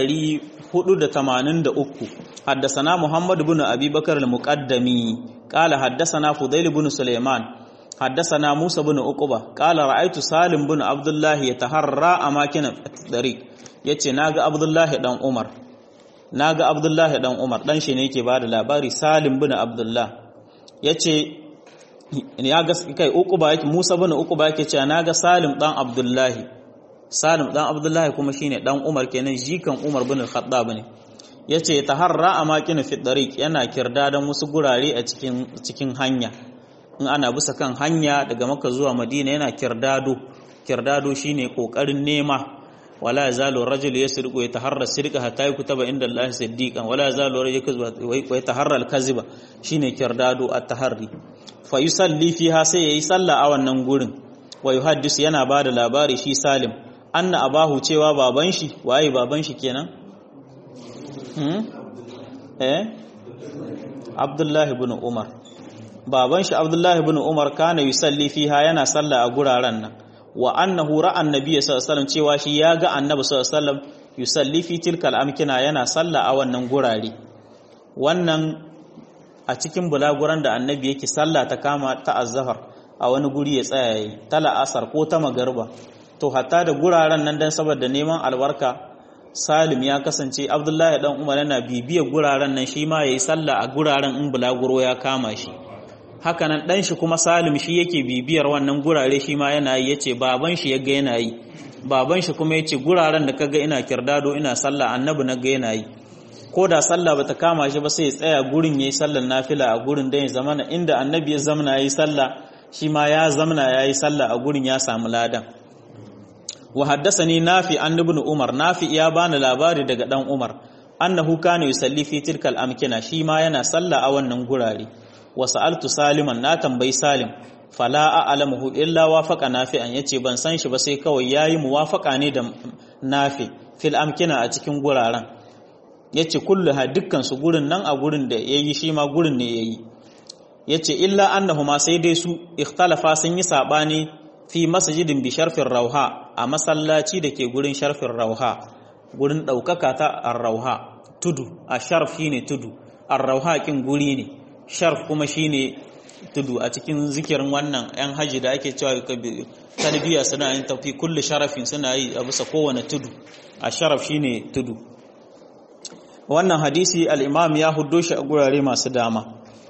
483 حدثنا محمد بن أبي بكر المقدمي قال حدثنا فضيل بن سليمان حدثنا موسى بن عقبة قال رأيت سالم بن عبد الله يتحرى أماكن الطريق yace naga Abdullahi dan Umar naga Abdullahi dan Umar dan shi ne yake bada labari Salim bin Abdullah yace ya ga kai Uqba yake Musa bin Uqba yake cewa naga Salim dan Abdullahi Salim dan Abdullahi kuma shine dan Umar kenan jikan Umar bin Khattab ne yace taharra amakin fi dariq yana kirda dan wasu gurare a cikin cikin hanya in ana bisa kan hanya daga Makka zuwa Madina yana kirdado kirdado shine kokarin nema wala yazalu rajul yasriqu yataharra sirqa hatta yakutaba inda Allah siddiqan wala yazalu rajul yakzbu wa yataharra al-kaziba shine kirdado at-taharri fa yusalli fiha sai yayi sallah a wannan gurin wa yuhaddis yana bada labari shi Salim anna abahu cewa baban shi waye baban shi kenan hmm eh Abdullahi ibn Umar baban shi Abdullahi ibn Umar kana yusalli fiha yana sallah a guraren nan wa annahu ra'a annabi sallallahu alaihi wasallam cewa shi ya ga annabi sallallahu alaihi wasallam yusalli fi tilkal amkina yana sallah a wannan gurare wannan a cikin bulaguran da annabi yake sallah ta kama ta azhar a wani guri ya tsaya yi ta la'asar ko ta magarba to hatta da guraren nan dan saboda neman albarka Salim ya kasance Abdullahi dan Umar yana bibiyar guraren nan shi ma yayi sallah a guraren in bulaguro ya kama shi hakanan dan shi kuma Salim shi yake bibiyar wannan gurare shi ma yana yi yace baban shi yaga yana yi baban shi kuma yace guraren da kaga ina kirdado ina sallah annabi na ga yana yi ko da sallah bata kama shi ba sai ya tsaya gurin yayi sallar nafila a gurin da ya zamana inda annabi ya zamana yayi sallah shi ma ya zamana yayi sallah a gurin ya samu ladan wa haddathani nafi an ibn umar nafi ya bani labari daga dan umar annahu kana yusalli fi tilkal amkina shi ma yana sallah a wannan gurare wa sa'altu saliman na tambayi salim fala a'lamuhu illa wafaqa nafi'an yace ban san shi ba sai kawai yayi muwafaqa ne da nafi fil amkina a cikin guraren yace kullu ha dukkan su gurin nan a gurin da yayi shi ma gurin ne yayi yace illa annahuma sai dai su ikhtalafa sun yi sabani fi masjidin bi sharfin rauha a masallaci da ke gurin sharfin rauha gurin daukaka ta ar-rauha tudu a sharf shine tudu ar-rauha kin guri ne sharf kuma shine tudu a cikin zikirin wannan yan haji da ake cewa talbiya suna yin tafi kullu sharafin suna yi a bisa kowane tudu a sharaf shine tudu wannan hadisi al-imam ya huddo shi a gurare masu dama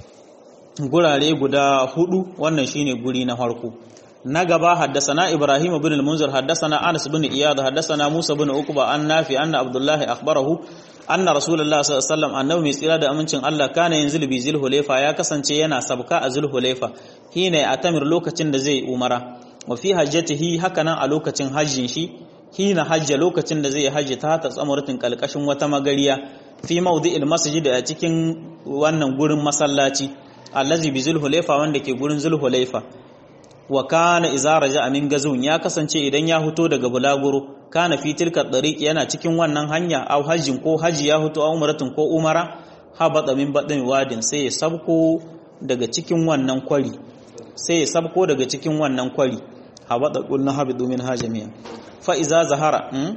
gurare guda hudu wannan shine guri na farko na gaba haddasana ibrahim ibn al-munzir haddasana anas ibn iyad haddasana musa ibn uqba an nafi anna abdullahi akhbarahu anna rasulullahi sallallahu alaihi wasallam annabi mai tsira da amincin Allah kana yanzu bi zulhulaifa ya kasance yana sabka a zulhulaifa hina atamir lokacin da zai umara wa fi hajjatihi hakanan a lokacin hajjin shi hina hajja lokacin da zai hajji ta ta tsamuratin kalkashin wata magariya fi mawdi'il masjid a cikin wannan gurin masallaci allazi bi zulhulaifa wanda ke gurin zulhulaifa wa kana idza raja'a min gazun ya kasance idan ya fito daga bulaguro kana fi tilka dariq yana cikin wannan hanya aw hajjin ko haji ya fito aw umratin ko umara habata min badin wadin sai ya sabko daga cikin wannan kwari sai ya sabko daga cikin wannan kwari habata qulna habidu min hajamiya fa idza zahara hmm?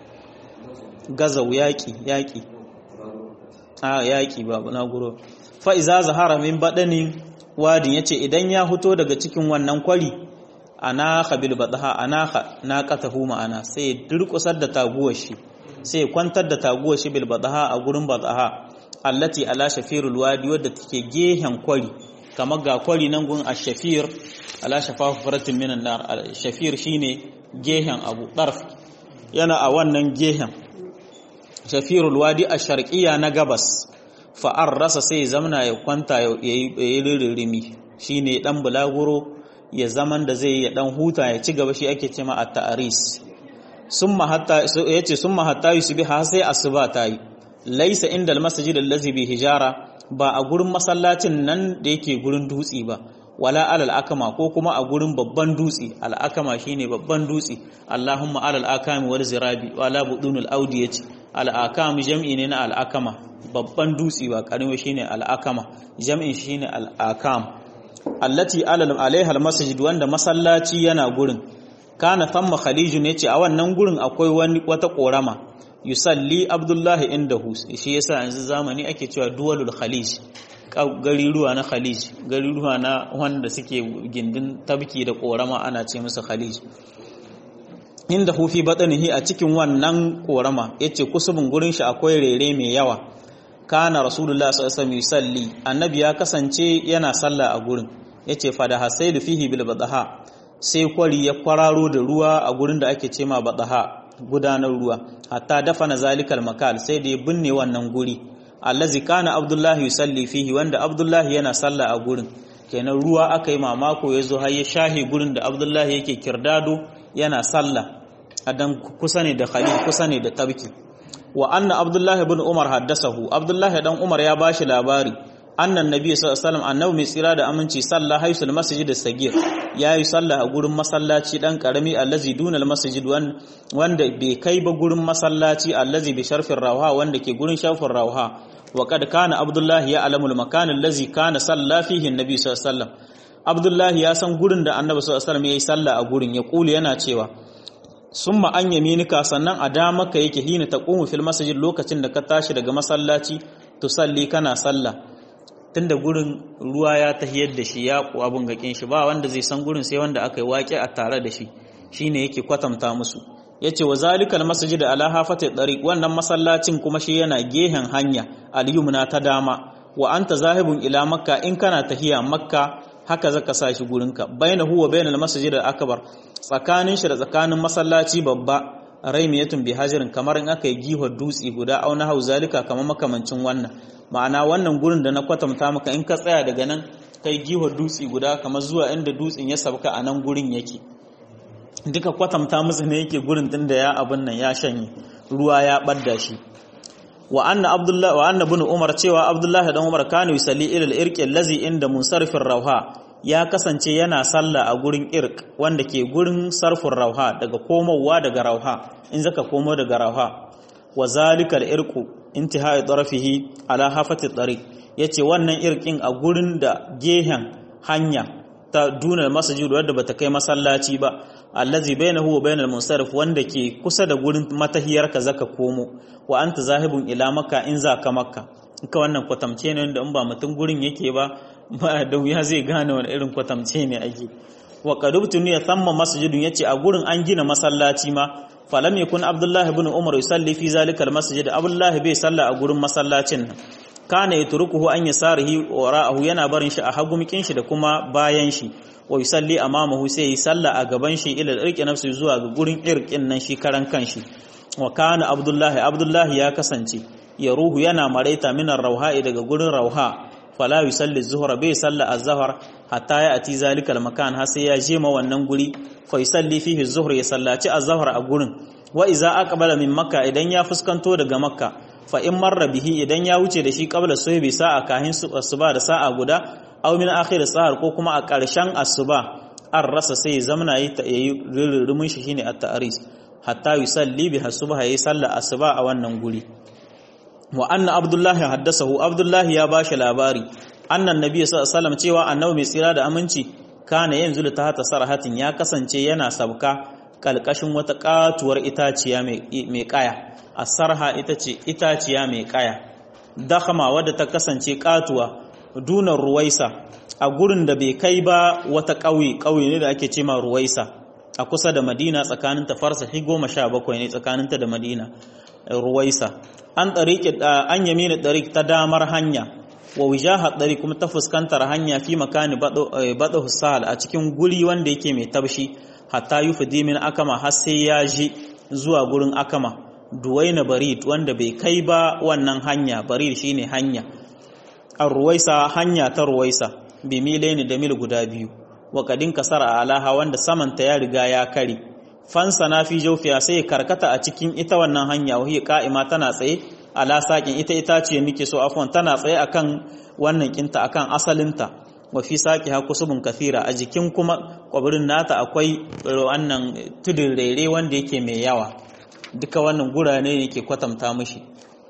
gazaw yaki yaki a yaki babu na guro fa idza zahara min badanin wadin yace idan ya fito daga cikin wannan kwari anaka bil badaha anaka naqatahu ma'ana sai ya durkusar da taguwar shi sai ya kwantar da taguwar shi bil badaha a gurin badaha allati ala shafirul wadi wadda take gehen kwari kamar ga kwari nan gun ash-shafir ala shafafu faratin minan nar shafir shine gehen abu darf yana a wannan gehen shafirul wadi ash-sharqiyya na gabas fa'ar rasa sai zamana ya kwanta ya yi ririmi shi ne ɗan bulaguro ya zaman da zai ya ɗan huta ya ci gaba shi ake cema a ta'aris summa hatta yace summa hatta yusbiha sai asuba tayi laisa inda almasjid allazi bi hijara ba a gurin masallacin nan da yake gurin dutsi ba wala alal akama ko kuma a gurin babban dutse al akama shine babban dutse Allahumma alal akami wal zirabi wala budunul audi yace al akam jam'i ne na al akama babban dutse ba karimi shine al akama jam'in shine al akam allati alal alaiha al masjid wanda masallaci yana gurin kana thamma khalijun yace a wannan gurin akwai wani wata korama yusalli abdullahi indahu shi yasa yanzu zamani ake cewa duwalul khalij gariruwa na khalij gariruwa na wanda suke gindin tabki da korama ana ce musu khalij inda hufi batanihi a cikin wannan korama yace kusubin gurin shi akwai rere mai yawa kana rasulullah sallallahu alaihi wasallam yusalli annabi ya kasance yana sallah a gurin yace fa da hasailu fihi bil badaha sai kwari ya kwararo da ruwa a gurin da ake cema badaha gudanar ruwa hatta dafana zalikal makal sai da ya binne wannan guri allazi kana abdullahi yusalli fihi wanda abdullahi yana sallah a gurin kenan ruwa aka yi mamako ya zo har ya shahe gurin da abdullahi yake kirdado yana sallah adan kusa ne da khalil kusa ne da tabki wa anna abdullahi ibn umar haddasahu abdullahi dan umar ya bashi labari annan nabi sallallahu alaihi wasallam annabi mai tsira da aminci sallah haisul masjid as-sagir yayi sallah a gurin masallaci dan karami allazi dunal masjid wanda bai kai ba gurin masallaci allazi bi sharfin rawha wanda ke gurin sharfin rawha wa kad kana abdullahi ya alamul makan allazi kana salla fihi annabi sallallahu alaihi wasallam abdullahi ya san gurin da annabi sallallahu alaihi wasallam yayi sallah a gurin ya kula yana cewa summa an yaminika sannan a damaka yake hina taqumu fil masjid lokacin da ka tashi daga masallaci tusalli kana sallah tunda gurin ruwa ya tahiyar da shi ya abun gakin shi ba wanda zai san gurin sai wanda aka yi waƙe a tare da shi shine yake kwatanta musu yace wa zalikal masjid ala hafati tariq wannan masallacin kuma shi yana gehen hanya al-yumna ta dama wa anta zahibun ila makka in kana tahiya makka haka zaka sa shi gurinka bainahu wa bainal masjid al-akbar tsakanin shi da tsakanin masallaci babba raimiyatun bi hajarin kamar in aka yi gihar dutse guda auna hau zalika kamar makamancin wannan ma'ana wannan gurin da na kwatanta maka in ka tsaya daga nan kai gihar dutse guda kamar zuwa inda dutsen ya sabka a nan gurin yake duka kwatanta musu ne yake gurin din da ya abin nan ya shanye ruwa ya badda shi wa anna abdullah wa anna ibn umar cewa abdullah dan umar kana yusalli ila al-irqi allazi inda munsarifin rauha ya kasance yana sallah a gurin irq wanda ke gurin sarfin rauha daga komowa daga rauha in zaka komo daga rauha wa zalika al-irqu intihai tarafihi ala hafati tariq yace wannan irqin a gurin da gehen hanya ta dunar masjid wadda bata kai masallaci ba allazi bainahu wa bainal munsarif wanda ke kusa da gurin matahiyar ka zaka komo wa anta zahibun ila makka in za ka makka ka wannan kwatamce ne wanda in ba mutum gurin yake ba ba da wuya zai gane wani irin kwatamce ne ake wa qadubtu ya thamma masjidun yace a gurin an gina masallaci ma falam yakun abdullah ibn umar yusalli fi zalika almasjid abdullah bai salla a gurin masallacin nan kana yatrukuhu an yasarihi wa ra'ahu yana barin shi a hagumikin shi da kuma bayan shi wa yusalli amamahu sai yi salla a gaban shi ila irqi nafsi zuwa ga gurin irqin nan shi karan kanshi wa kana abdullah abdullah ya kasance ya ruhu yana maraita minar rauha'i daga gurin rauha fala yusalli zuhra bai salla az-zuhr hatta ya ati zalikal makan har sai ya je ma wannan guri fa yusalli fihi az-zuhr ya sallaci az-zuhr a gurin wa iza aqbala min makka idan ya fuskanto daga makka fa in marra bihi idan ya wuce da shi qabla suhbi sa'a kahin asuba da sa'a guda aw min akhir sahar ko kuma a ƙarshen asuba an rasa sai zamana yi ta yi rurrumin shi shine at-ta'ris hatta yusalli bi hasuba yayi sallar asuba a wannan guri wa anna abdullahi haddasahu abdullahi ya bashi labari annan nabi sallallahu alaihi wasallam cewa annabi mai tsira da aminci kana yanzu ta hata sarahatin ya kasance yana sabka kalkashin wata katuwar itaciya mai kaya asarha ita ce itaciya mai kaya dakhama wadda ta kasance katuwa dunar ruwaisa a gurin da bai kai ba wata ƙauye ƙauye ne da ake ce ma ruwaisa a kusa da madina tsakanin ta farsa goma sha bakwai ne tsakaninta da madina ruwaisa an ɗariƙi an yamina ɗariƙ ta damar hanya wa wijaha ɗari kuma ta fuskantar hanya fi makani baɗa sahal a cikin guri wanda yake mai tabshi hatta yi fidimin akama har sai ya ji zuwa gurin akama duwaina barid wanda bai kai ba wannan hanya barid shine hanya an ruwaisa hanya ta ruwaisa bi milaini da mil guda biyu wa kadin kasar a alaha wanda samanta ya riga ya kare fansa na fi jaufiya sai ya karkata a cikin ita wannan hanya wahi ka'ima tana tsaye ala sakin ita ita ce nake so afwan tana tsaye akan wannan kinta akan asalinta wa fi saki ha kusubun kathira a jikin kuma kwabirin nata akwai wannan tudun rere wanda yake mai yawa duka wannan gurane ne yake kwatanta mishi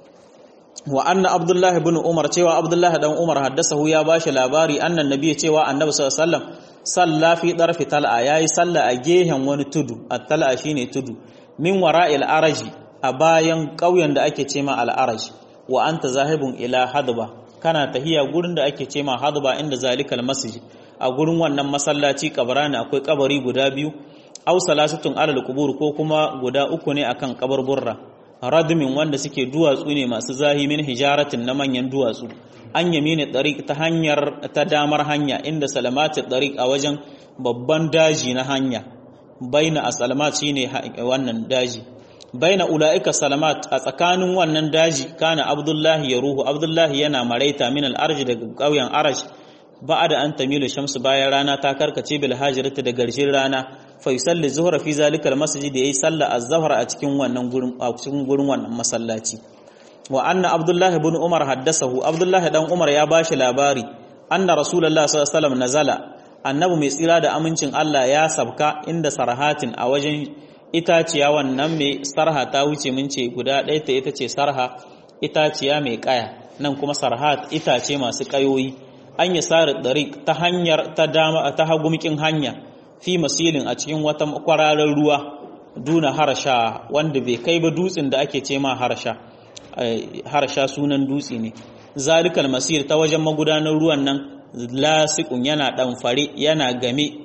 wa anna abdullah ibn umar cewa abdullah dan umar haddasahu ya bashi labari annan nabi cewa annabi sallallahu alaihi wasallam salla fi darfi tal'a yayi salla a gehen wani tudu at-tal'a shine tudu min wara'il araji a bayan ƙauyen da ake cema al-araj wa anta zahibun ila hadba kana tahiya gurin da ake cema hadba inda zalikal masjid a gurin wannan masallaci kabarani akwai kabari guda biyu aw salasatun alal qubur ko kuma guda uku ne akan kabarburra radmin wanda suke duwatsu ne masu zahi min hijaratin na manyan duwatsu an yamini tariq ta hanyar ta damar hanya inda salamatu tariq a wajen babban daji na hanya baina asalamat shine wannan daji baina ulaika salamat a tsakanin wannan daji kana abdullahi ya ruhu abdullahi yana maraita min al-arj daga ƙauyen arash ba'ada an tamilu shamsu bayan rana ta karkace bil hajirati da garshin rana fa yusalli zuhra fi zalika al-masjid yayi sallah az-zuhr a cikin wannan gurin a cikin gurin wannan masallaci wa anna abdullahi ibn umar haddasahu abdullahi dan umar ya bashi labari anna rasulullahi sallallahu alaihi wasallam nazala annabi mai tsira da amincin Allah ya sabka inda sarhatin a wajen itaciya wannan mai sarha ta wuce mun ce guda ɗaya ta ita ce sarha itaciya mai kaya nan kuma sarhat itace masu kayoyi an yi sari ɗari ta hanyar ta dama ta hagumkin hanya fi masilin a cikin wata kwararar ruwa duna harsha wanda bai kai ba dutsen da ake ce ma harsha harsha sunan dutse ne zalikal masir ta wajen magudanar ruwan nan lasiqun yana ɗanfare yana game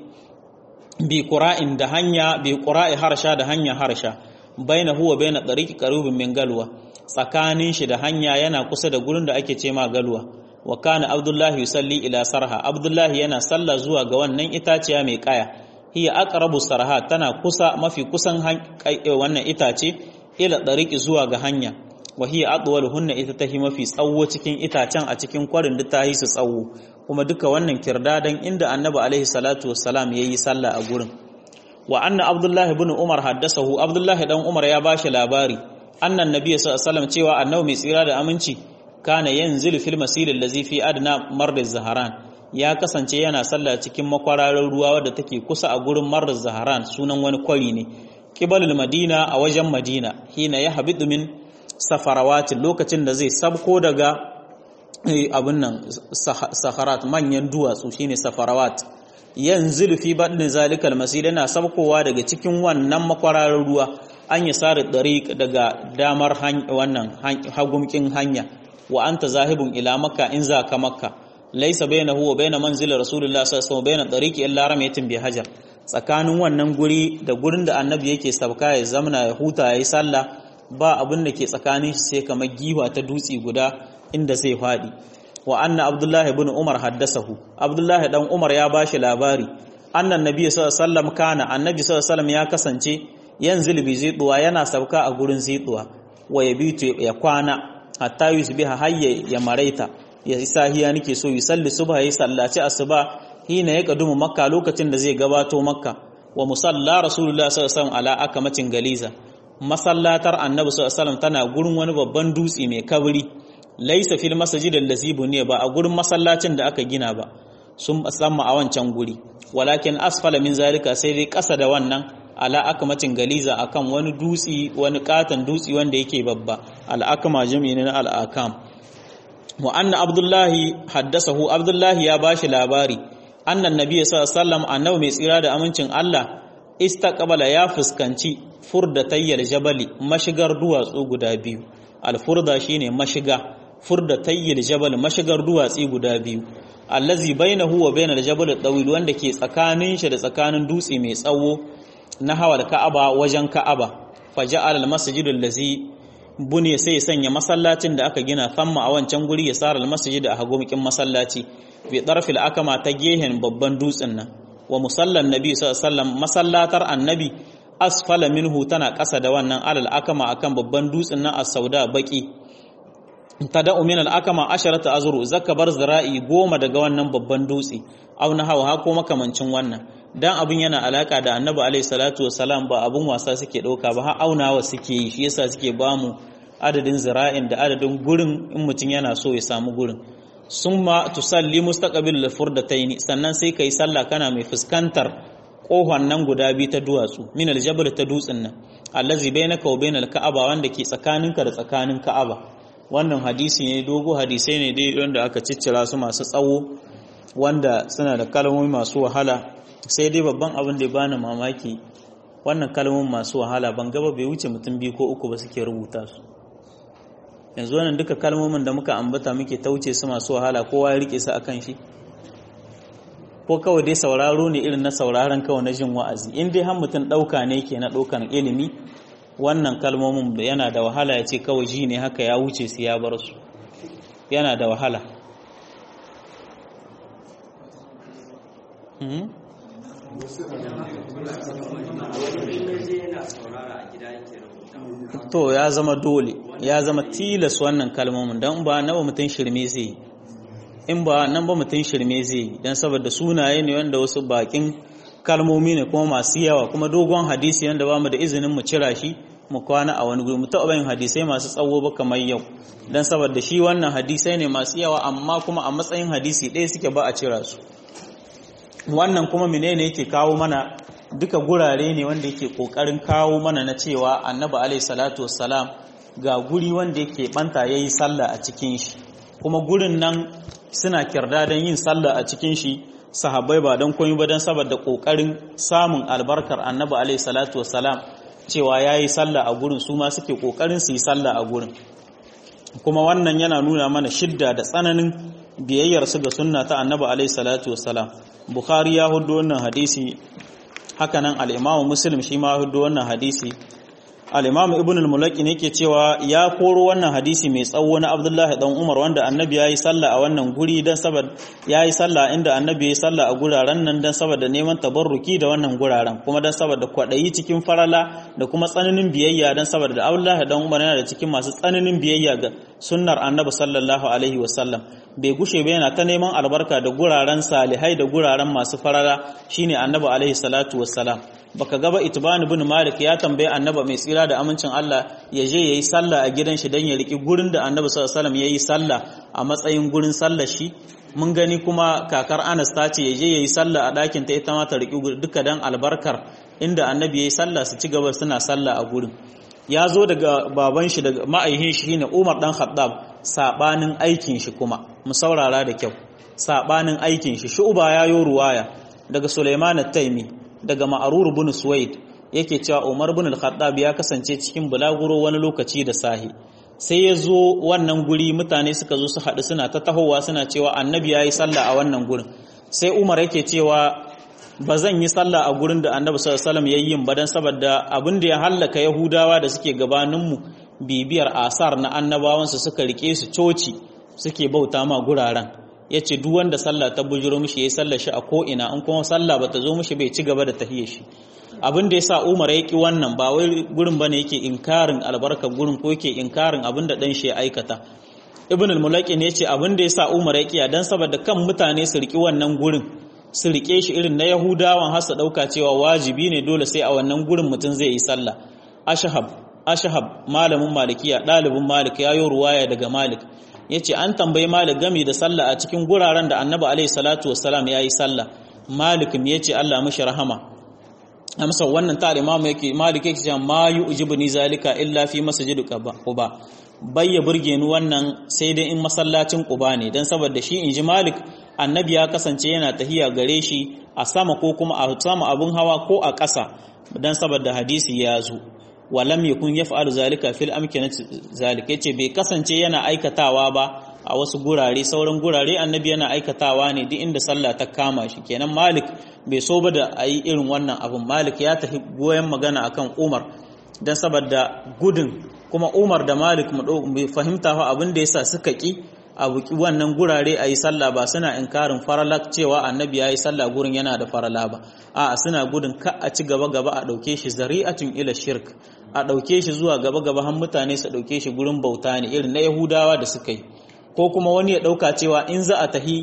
bi qura'in da hanya bi qura'i harsha da hanya harsha baina huwa baina tariqi qaribin min galwa tsakanin shi da hanya yana kusa da gurin da ake ce ma galwa wa kana abdullahi yusalli ila sarha abdullahi yana salla zuwa ga wannan itaciya mai kaya hiya aqrabu sarha tana kusa mafi kusan wannan itace ila tariqi zuwa ga hanya wa hiya adwaluhunna ita tahi mafi tsawo cikin itacen a cikin kwarin da tahi su tsawo kuma duka wannan kirdadan inda annabi alaihi salatu wassalam yayi sallah a gurin wa anna abdullahi ibn umar haddasahu abdullahi dan umar ya bashi labari annan nabi sallallahu alaihi wasallam cewa annabi mai tsira da aminci kana yanzilu fil masil allazi fi adna mard zaharan ya kasance yana sallah cikin makwararin ruwa wadda take kusa a gurin mard zaharan sunan wani kwari ne qibalul madina a wajen madina hina ya habidu min safarawatin lokacin da zai sabko daga abin nan saharat manyan duwatsu shine safarawat yanzu fi badin zalikal masjid yana sabkowa daga cikin wannan makwararin ruwa an yi sari dariq daga damar wannan hagumkin hanya wa anta zahibun ila makka in za ka makka laysa bainahu wa bain manzil rasulullah sallallahu alaihi wasallam bain dariqi illa ramayatin bi hajar tsakanin wannan guri da gurin da annabi yake sabka ya zamna ya huta yayi sallah ba abin da ke tsakanin shi sai kamar giwa ta dutse guda inda zai faɗi wa anna abdullahi ibn umar haddasahu abdullahi dan umar ya bashi labari annan nabi sallallahu alaihi wasallam kana annabi sallallahu alaihi wasallam ya kasance yanzil bi zituwa yana sauka a gurin zituwa wa yabitu ya kwana hatta yusbiha hayya ya maraita ya sahiya nake so yi salli subha yi sallaci asuba hina ya kadumu makka lokacin da zai gabato makka wa musalla rasulullah sallallahu alaihi wasallam ala akamatin galiza masallatar annabi sallallahu alaihi wasallam tana gurin wani babban dutse mai kabri laisa fil masjid allazi buniya ba a gurin masallacin da aka gina ba sun samma a wancan guri walakin asfala min zalika sai dai kasa da wannan ala akamatin galiza akan wani dutsi wani katan dutsi wanda yake babba al akama jami'i na al akam wa anna abdullahi haddasahu abdullahi ya bashi labari annan nabiy sallallahu alaihi wasallam annabi mai tsira da amincin Allah istaqbala ya fuskanci furdatayyal jabali mashigar duwatsu guda biyu alfurda shine mashiga furdatayyal jabal mashigar duwatsi guda biyu allazi bainahu wa bainal jabal tawil wanda ke tsakanin shi da tsakanin dutse mai tsawo na hawal ka'aba wajen ka'aba faja'al almasjid allazi bune sai sanya masallacin da aka gina thamma a wancan guri ya sara almasjid a hagumikin masallaci bi darfil akama ta gehen babban dutsen nan wa musallan nabi sallallahu alaihi wasallam masallatar annabi asfala minhu tana ƙasa da wannan alal akama akan babban dutsen nan as-sauda baki tada'u min al-akama asharata azru zaka bar zira'i goma daga wannan babban dutse aw na hawa ko makamancin wannan dan abin yana alaka da annabi alaihi salatu wassalam ba abin wasa suke dauka ba har aunawa suke yi shi yasa suke bamu adadin zira'in da adadin gurin in mutum yana so ya samu gurin summa tusalli mustaqbil al-furdatayn sannan sai kai sallah kana mai fuskantar kohon nan guda biyu ta duwatsu min aljabal ta dutsen nan allazi bainaka wa bainal ka'aba wanda ke tsakaninka da tsakanin ka'aba wannan hadisi ne dogo hadisai ne dai wanda aka ciccira su masu tsawo wanda suna da kalmomi masu wahala sai dai babban abin da ya bani mamaki wannan kalmomin masu wahala ban gaba bai wuce mutum biyu ko uku ba suke rubuta su yanzu wannan duka kalmomin da muka ambata muke tauce su masu wahala kowa ya rike su akan shi ko kawai dai sauraro ne irin na sauraron kawai na jin wa'azi in dai har mutum ɗauka ne ke na ɗaukan ilimi wannan kalmomin yana da wahala ya ce kawai ji ne haka ya wuce su ya bar su yana da wahala to ya zama dole ya zama tilas wannan kalmomin don ba nawa mutum shirme zai yi in ba nan ba mutum shirme zai yi don saboda sunaye ne wanda wasu bakin kalmomi ne kuma masu yawa kuma dogon hadisi wanda ba mu da izinin mu cira shi mu kwana a wani guri mu taɓa yin hadisai masu tsawo ba kamar yau don saboda shi wannan hadisai ne masu yawa amma kuma a matsayin hadisi ɗaya suke ba a cira su wannan kuma menene yake kawo mana duka gurare ne wanda yake kokarin kawo mana na cewa annabi alaihi salatu wassalam ga guri wanda yake banta yayi sallah a cikin shi kuma gurin nan suna kirda don yin sallah a cikin shi sahabbai ba don koyi ba don saboda kokarin samun albarkar annabi alaihi salatu wassalam cewa yayi sallah a gurin su ma suke kokarin su yi sallah a gurin kuma wannan yana nuna mana shidda da tsananin biyayyar su ga sunna ta annabi alaihi salatu wassalam bukhari ya hudu wannan hadisi hakanan al-imamu muslim shi ma hudu wannan hadisi al-imamu ibn al-mulaki ne yake cewa ya koro wannan hadisi mai tsawo na abdullahi dan umar wanda annabi yayi sallah a wannan guri dan saboda yayi sallah inda annabi yayi sallah a guraren nan dan saboda neman tabarruki da wannan guraren kuma dan saboda kwadayi cikin farala da kuma tsananin biyayya dan saboda abdullahi dan umar yana da cikin masu tsananin biyayya ga sunnar annabi sallallahu alaihi wasallam bai gushe ba yana ta neman albarka da guraren salihai da guraren masu farala shine annabi alaihi salatu wassalam baka gaba itban ibn malik ya tambaye annabi mai tsira da amincin Allah ya je yayi sallah a gidan shi dan ya riki gurin da annabi sallallahu alaihi wasallam yayi sallah a matsayin gurin sallar shi mun gani kuma kakar Anas ta ce ya je yayi sallah a ɗakin ta ita ma ta riki duka dan albarkar inda annabi yayi sallah su ci gaba suna sallah a gurin ya zo daga baban shi daga ma'aihin shi ne Umar dan Khattab sabanin aikin shi kuma mu saurara da kyau sabanin aikin shi Shu'ba ya yo ruwaya daga Sulaiman at-Taimi daga Ma'rur ibn Suwaid yake cewa Umar ibn al-Khattab ya kasance cikin bulaguro wani lokaci da sahi sai ya zo wannan guri mutane suka zo su haɗu suna ta tahowa suna cewa annabi ya yi sallah a wannan gurin sai Umar yake cewa ba zan yi sallah a gurin da annabi sallallahu alaihi wasallam yayin ba dan saboda abin da ya hallaka yahudawa da suke gabaninmu bibiyar asar na annabawansu suka rike su coci suke bauta ma guraren yace duk wanda sallah ta bujuro mishi yayi sallar shi a ko ina in kuma sallah bata zo mishi bai ci gaba da tahiyar shi abin da yasa Umar ya ki wannan ba wai gurin bane yake inkarin albarkar gurin ko yake inkarin abin da dan shi ya aikata Ibn al-Mulaqin yace abin da yasa Umar ya ki dan saboda kan mutane su riki wannan gurin su rike shi irin na yahudawan har su ɗauka cewa wajibi ne dole sai a wannan gurin mutum zai yi sallah ashahab ashahab malamin malikiya ɗalibin malik ya yi ruwaya daga malik ya ce an tambayi malik gami da sallah a cikin guraren da annabi alaihi salatu wassalam ya yi sallah malik ya ce allah mashi rahama amsa wannan ta imamu yake malik yake cewa ma yu'jibuni zalika illa fi masjid quba bayya burge ni wannan sai dai in masallacin quba ne dan saboda shi inji malik annabi ya kasance yana tahiya gare shi a sama ko kuma a sama abun hawa ko a ƙasa dan saboda hadisi ya zo walam yakun yaf'alu zalika fil amkinati zalika yace bai kasance yana aikatawa ba a wasu gurare sauran gurare annabi yana aikatawa ne duk inda sallah ta kama shi kenan malik bai so ba da ayi irin wannan abun malik ya tafi goyen magana akan umar dan saboda gudun kuma umar da malik mu fahimta fa abin da yasa suka ki a buki wannan gurare a yi sallah ba suna inkarin faralak cewa annabi ya yi sallah gurin yana da farala ba a suna gudun ka a ci gaba gaba a ɗauke shi zari'atun ila shirk a ɗauke shi zuwa gaba gaba har mutane su ɗauke shi gurin bauta ne irin na yahudawa da suka yi ko kuma wani ya ɗauka cewa in za a tahi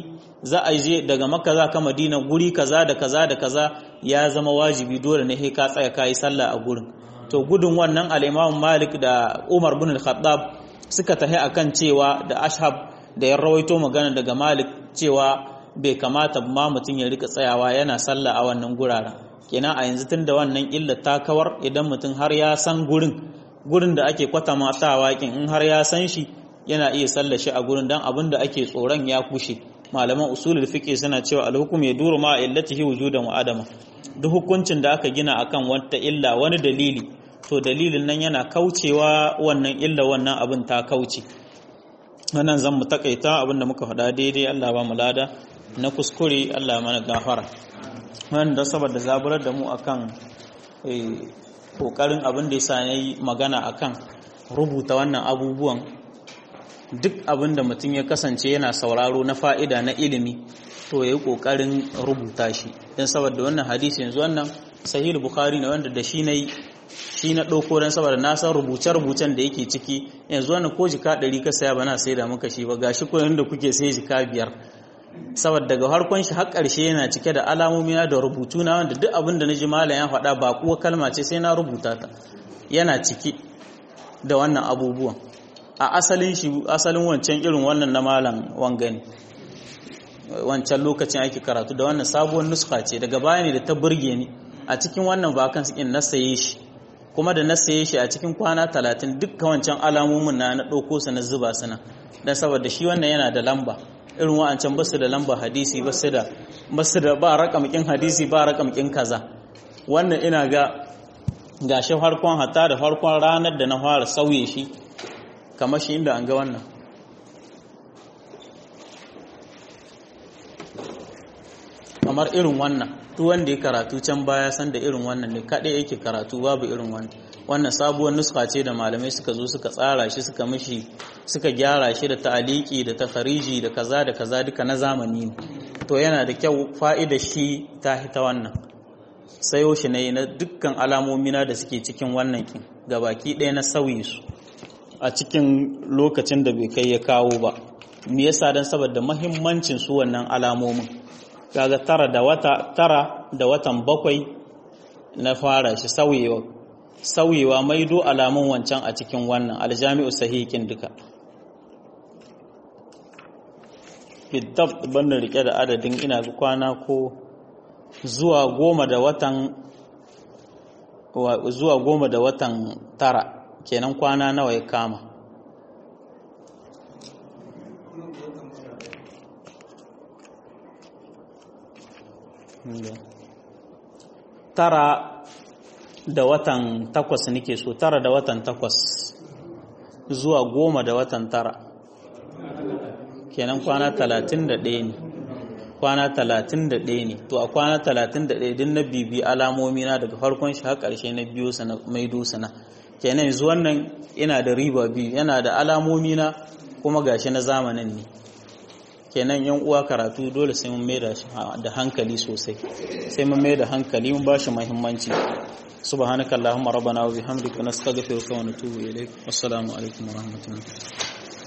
za a je daga makka za ka madina guri kaza da kaza da kaza ya zama wajibi dole ne ka tsaya ka yi sallah a gurin to gudun wannan al-imam malik da umar bin al-khattab suka tahi akan cewa da ashab da ya rawaito magana daga malik cewa bai kamata ma mutum ya rika tsayawa yana sallah a wannan guraren kenan a yanzu tun da wannan illa ta kawar idan mutum har ya san gurin gurin da ake kwata matawa kin in har ya san shi yana iya sallar shi a gurin dan abin da ake tsoron ya kushe malaman usulul fiqh suna cewa al-hukm yaduru ma illatihi wujudan wa adama duk hukuncin da aka gina akan wata illa wani dalili to dalilin nan yana kaucewa wannan illa wannan abin ta kauce wannan zan mu takaita abin da muka faɗa daidai Allah ba mu lada na kuskure Allah mana gafara wanda saboda zaburar da mu akan kokarin abin da yasa nayi magana akan rubuta wannan abubuwan duk abin da mutum ya kasance yana sauraro na fa'ida na ilimi to yayi kokarin rubuta shi dan saboda wannan hadisi yanzu wannan sahih bukhari ne wanda da shi nayi shi na ɗauko don saboda na san rubuce-rubucen da yake ciki yanzu wani ko jika ɗari ka saya bana sai da muka shi ba gashi ko da kuke sai jika biyar saboda daga harkon shi har ƙarshe yana cike da alamomi da rubutu na wanda duk abin da na ji malam ya faɗa ba kuwa kalma ce sai na rubuta ta yana ciki da wannan abubuwan a asalin shi asalin wancan irin wannan na malam wangani wancan lokacin ake karatu da wannan sabuwar nuska ce daga baya ne da ta burge ni a cikin wannan vakan in na saye shi kuma da na saye shi a cikin kwana talatin dukkan wancan alamomin na na ɗauko su na zuba su nan don saboda shi wannan yana da lamba irin wa'ancan basu da lamba hadisi basu da basu da ba rakamkin hadisi ba rakamkin kaza wannan ina ga gashi farkon hatta da farkon ranar da na fara sauye shi kamar shi inda an ga wannan kamar irin wannan duk wanda ya karatu can baya san da irin wannan ne kaɗai yake karatu babu irin wannan wannan sabuwar nuska ce da malamai suka zo suka tsara shi suka mishi suka gyara shi da ta'aliki da takhariji da kaza da kaza duka na zamani ne to yana da kyau fa'ida shi ta hita wannan sayo shi ne na dukkan alamomina da suke cikin wannan kin gabaki ɗaya na sauyi su a cikin lokacin da bai kai ya kawo ba me yasa dan saboda muhimmancin su wannan alamomin kaga tara da wata tara da watan bakwai na fara shi sauyewa sauyewa maido alamun wancan a cikin wannan aljami'u sahihin duka bidab banda rike da adadin ina kwana ko zuwa goma da watan zuwa goma da watan tara kenan kwana nawa ya kama tara da watan takwas nake so tara da watan takwas zuwa goma da watan tara kenan kwana talatin da ɗaya ne kwana talatin da ɗaya ne to a kwana talatin da ɗaya din na bibi alamomi na daga farkon shi har ƙarshe na biyu sana maido sana kenan yanzu wannan ina da riba biyu yana da alamomi na kuma gashi na zamanin ne kenan yan uwa karatu dole sai mun maida shi da hankali sosai sai mun maida hankali mun bashi muhimmanci subhanakallahumma rabbana wa bihamdika nastaghfiruka wa natubu ilaik assalamu alaikum wa rahmatullahi